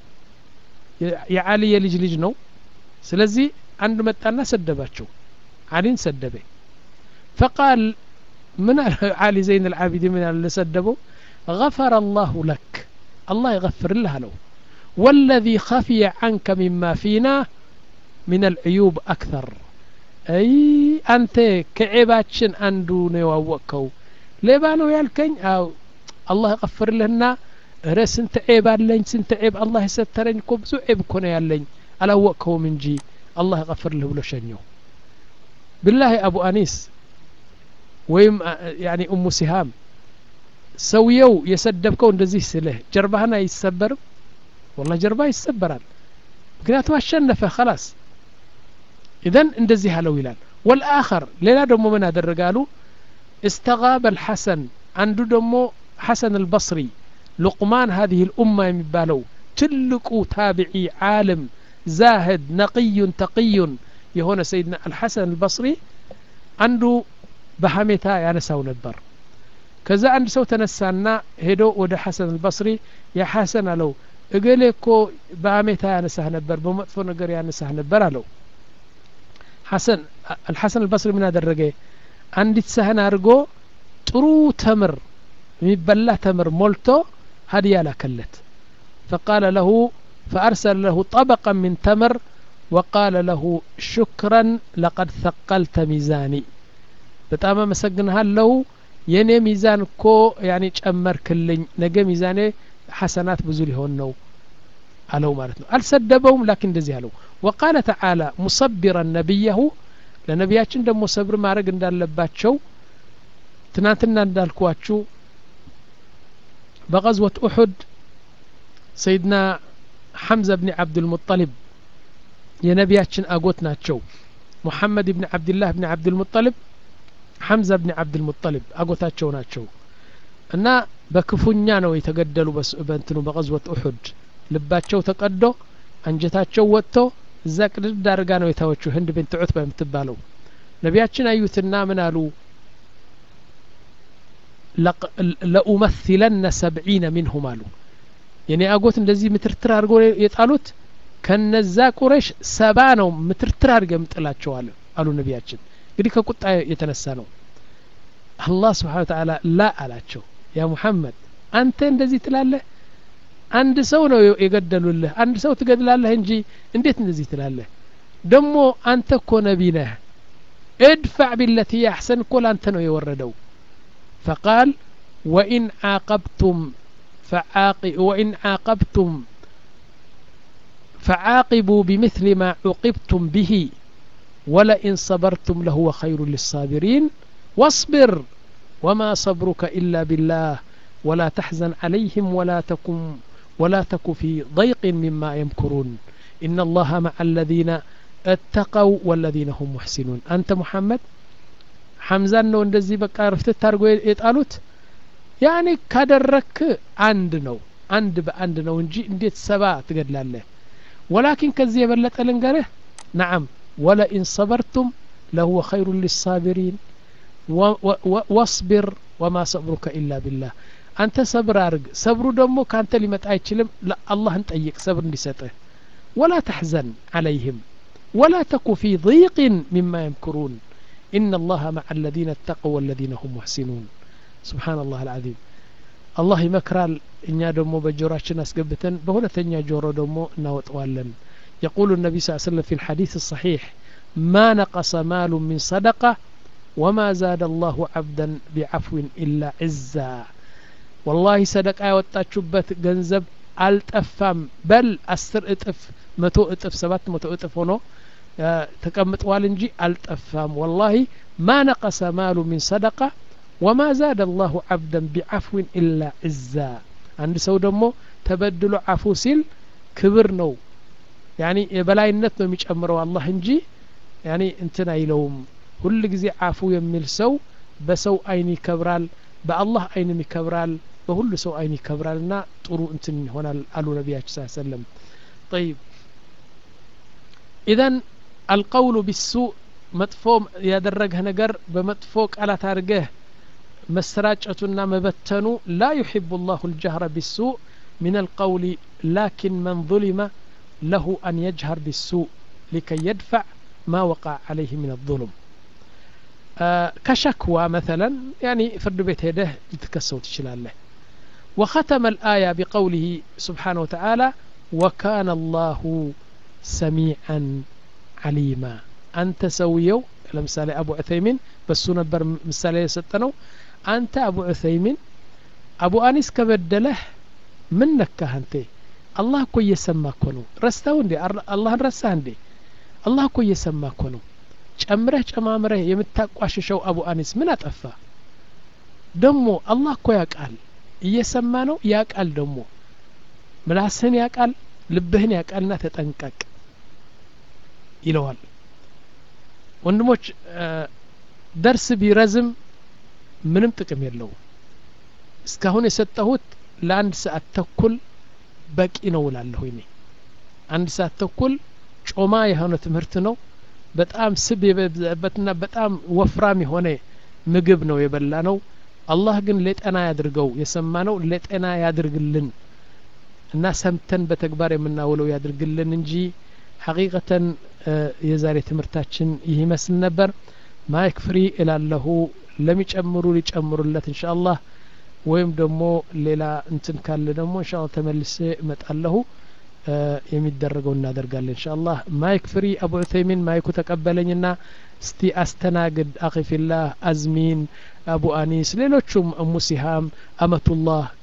የአሊ የልጅ ልጅ ነው ስለዚህ አንድ መጣና ሰደባቸው አሊን ሰደበ ፈቃል ምን አሊ ዘይን አልዓቢዲን ምን ያለ ሰደበው غفر الله لك الله يغفر له له والذي خفي عنك مما فينا من العيوب أكثر أي أنت كعيباتشن أندو نيواوكو ليبا نو يالكين أو الله يغفر لنا ረ ስንት ዔብ አለኝ ስንት ዔብ አላህ የሰተረኝ እኮ ብዙ ዔብ እኮ ነው ያለኝ አላወቅከውም እንጂ አላህ ይቀፍርልህ ብሎ ሸኘው ብላሂ አቡ አኒስ ወይም ያኒ እሙ ሲሃም ሰውየው የሰደብከው እንደዚህ ስልህ ጀርባህን አይሰበርም ወላ ጀርባ ይሰበራል ምክንያቱም አሸነፈ ከላስ ኢዘን እንደዚህ አለው ይላል ወልአኸር ሌላ ደግሞ ምን አደረጋሉ استغاب الحسن አንዱ ደግሞ ሐሰን አልበصሪ ሉቅማን هذه الأمة የሚባለው ትልቁ ታቢዒ ዓለም ዛህድ ነቅዩን ተቅዩን የሆነ ሰይድና አልሐሰን አልበصሪ አንዱ በሀሜታ ያነሳው ነበር ከዛ አንድ ሰው ተነሳና ሄዶ ወደ ሐሰን አልበصሪ ያ ሐሰን አለው እገሌ እኮ በሀሜታ ያነሳህ ነበር በመጥፎ ነገር ያነሳህ ነበር አለው ሐሰን አልሐሰን አልበصሪ ምን አደረገ አንዲት ሳህን አድርጎ ጥሩ ተምር የሚበላ ተምር ሞልቶ هدية لكلت فقال له فأرسل له طبقا من تمر وقال له شكرا لقد ثقلت ميزاني በጣም አመሰግንሃለሁ የእኔ ሚዛን እኮ ያኔ ጨመርክልኝ ነገ ሚዛኔ ሐሰናት ብዙ ሊሆን ነው አለው ማለት ነው አልሰደበውም ላኪን እንደዚህ አለው ወቃለ ተዓላ ሙሰቢረን ነቢያሁ ለነቢያችን ደግሞ ሰብር ማድረግ እንዳለባቸው ትናንትና እንዳልኳችሁ በቀዝወት ኡሑድ ሰይድና ሐምዘ ብኒ ዓብድልሙጠሊብ የነቢያችን አጎት ናቸው ሙሐመድ ብኒ ዓብድላህ ብኒ ዓብድልሙጠሊብ ሐምዘ ብኒ ዓብድልሙጠሊብ አጎታቸው ናቸው እና በክፉኛ ነው የተገደሉ በእንትኑ በቀዝወት ኡሑድ ልባቸው ተቀዶ አንጀታቸው ወጥቶ እዛ ቅድድ አድርጋ ነው የታወችው ህንድ ቤንት ዑትባ የምትባለው ነቢያችን አዩትና ምን አሉ ለኡመሲለነ ሰብዒነ ሚንሁም አሉ የኔ አጎት እንደዚህ ምትርትር አድርጎ የጣሉት ከነዛ ቁረሽ ሰባ ነው ምትርትር አድርገ የምጥላቸው አሉ አሉ ነቢያችን እንግዲህ ከቁጣ የተነሳ ነው አላህ ስብሓን ተዓላ ላ አላቸው ያ ሙሐመድ አንተ እንደዚህ ትላለህ አንድ ሰው ነው የገደሉልህ አንድ ሰው ትገድላለህ እንጂ እንዴት እንደዚህ ትላለህ ደግሞ አንተ እኮ ነቢ ነህ ادفع بالتي أحسن كل أنت ነው የወረደው فقال وإن عاقبتم فعاق وإن عاقبتم فعاقبوا بمثل ما عوقبتم به ولئن صبرتم لهو خير للصابرين واصبر وما صبرك إلا بالله ولا تحزن عليهم ولا تكن ولا تك في ضيق مما يمكرون إن الله مع الذين اتقوا والذين هم محسنون أنت محمد حمزان ነው እንደዚህ በቃ ርፍትት አድርጎ የጣሉት ያኔ ካደረክ አንድ ነው አንድ በአንድ ነው እንጂ እንዴት ሰባ ትገድላለህ ወላኪን ከዚህ የበለጠ ልንገርህ ነዓም ወለኢን ሰበርቱም ለሁወ ኸይሩ ሊሳቢሪን ወስቢር ወማ ሰብሩከ ኢላ ቢላህ አንተ ሰብር አርግ ሰብሩ ደግሞ ካንተ ሊመጣ አይችልም አላህን ጠይቅ ሰብር እንዲሰጥህ ወላ ተሕዘን አለይህም ወላ ተኩ ፊ ضيق مما يمكرون إن الله مع الذين اتقوا والذين هم محسنون سبحان الله العظيم الله ይመክራል እኛ ደግሞ በጆሮችን አስገብተን በሁለተኛ ጆሮ ደግሞ እናወጠዋለን يقول النبي صلى الله عليه وسلم في الحديث الصحيح ما نقص مال من صدقة وما زاد الله عبدا بعفو إلا عزا والله صدقة ያወጣችሁበት ገንዘብ አልጠፋም በል አስር እጥፍ መቶ እጥፍ ሰባት መቶ እጥፍ ሆኖ ተቀምጠዋል እንጂ አልጠፋም ወላሂ ማ ነቀሰ ማሉ ሚን ሰደቃ ወማ ዛደ አላሁ ዓብደን ቢዓፍዊን ኢላ ዕዛ አንድ ሰው ደግሞ ተበድሎ አፉ ሲል ክብር ነው ያኒ የበላይነት ነው የሚጨምረው አላህ እንጂ ያኒ እንትን አይለውም ሁል ጊዜ አፉ የሚል ሰው በሰው አይን ይከብራል በአላህ አይንም ይከብራል በሁሉ ሰው አይን ይከብራል እና ጥሩ እንትን ይሆናል አሉ ነቢያችን ስ ሰለም ጠይብ ኢዘን አልቀውሉ ቢሱእ መጥፎ ያደረገህ ነገር በመጥፎ ቃላት አድርገህ መሰራጨቱና መበተኑ ላ ዩሕቡ ላሁ ልጀህረ ቢሱእ من القول لكن من ظلم له أن يجهر بالسوء لكي يدفع ما وقع عليه من الظلم آه كشكوى مثلا يعني فرد بيت هده لتكسو تشلاله وختم الآية بقوله سبحانه وتعالى وكان الله سميعا عليما أنت سويو لمثال أبو عثيمين بس نبر مثال يستنو أنت أبو عثيمين أبو أنيس كبدله من نكه أنت الله كو يسمى كونو رستاو اندي الله رساه اندي الله كو يسمى كونو ጨምረህ ጨማምረህ የምታቋሽሸው አቡ አኒስ ምን አጠፋ ደሞ አላህ እኮ ያቃል እየሰማ ነው ያቃል ደሞ ምላስህን ያቃል ልብህን ያቃልና ተጠንቀቅ ይለዋል ወንድሞች ደርስ ቢረዝም ምንም ጥቅም የለውም እስካሁን የሰጠሁት ለአንድ ሰዓት ተኩል በቂ ነው እላለሁ እኔ አንድ ሰዓት ተኩል ጮማ የሆነ ትምህርት ነው በጣም ስብ የበዛበትና በጣም ወፍራም የሆነ ምግብ ነው የበላ ነው አላህ ግን ለጤና ያድርገው የሰማ ነው ለጤና ያድርግልን እና ሰምተን በተግባር የምናውለው ያድርግልን እንጂ ሐቂቀተን የዛሬ ትምህርታችን ይህ ይመስል ነበር ማይክ ፍሪ እላለሁ ለሚጨምሩ ሊጨምሩለት እንሻ አላህ ወይም ደግሞ ሌላ እንትን ካለ ደግሞ እንሻ አላህ ተመልሴ እመጣለሁ የሚደረገው እናደርጋለን እንሻ አላህ ማይክ ፍሪ አቡ ዑተይሚን ማይኩ ተቀበለኝና እስቲ አስተናግድ አኺፊላህ አዝሚን አቡ አኒስ ሌሎቹም እሙ ሲሃም አመቱላህ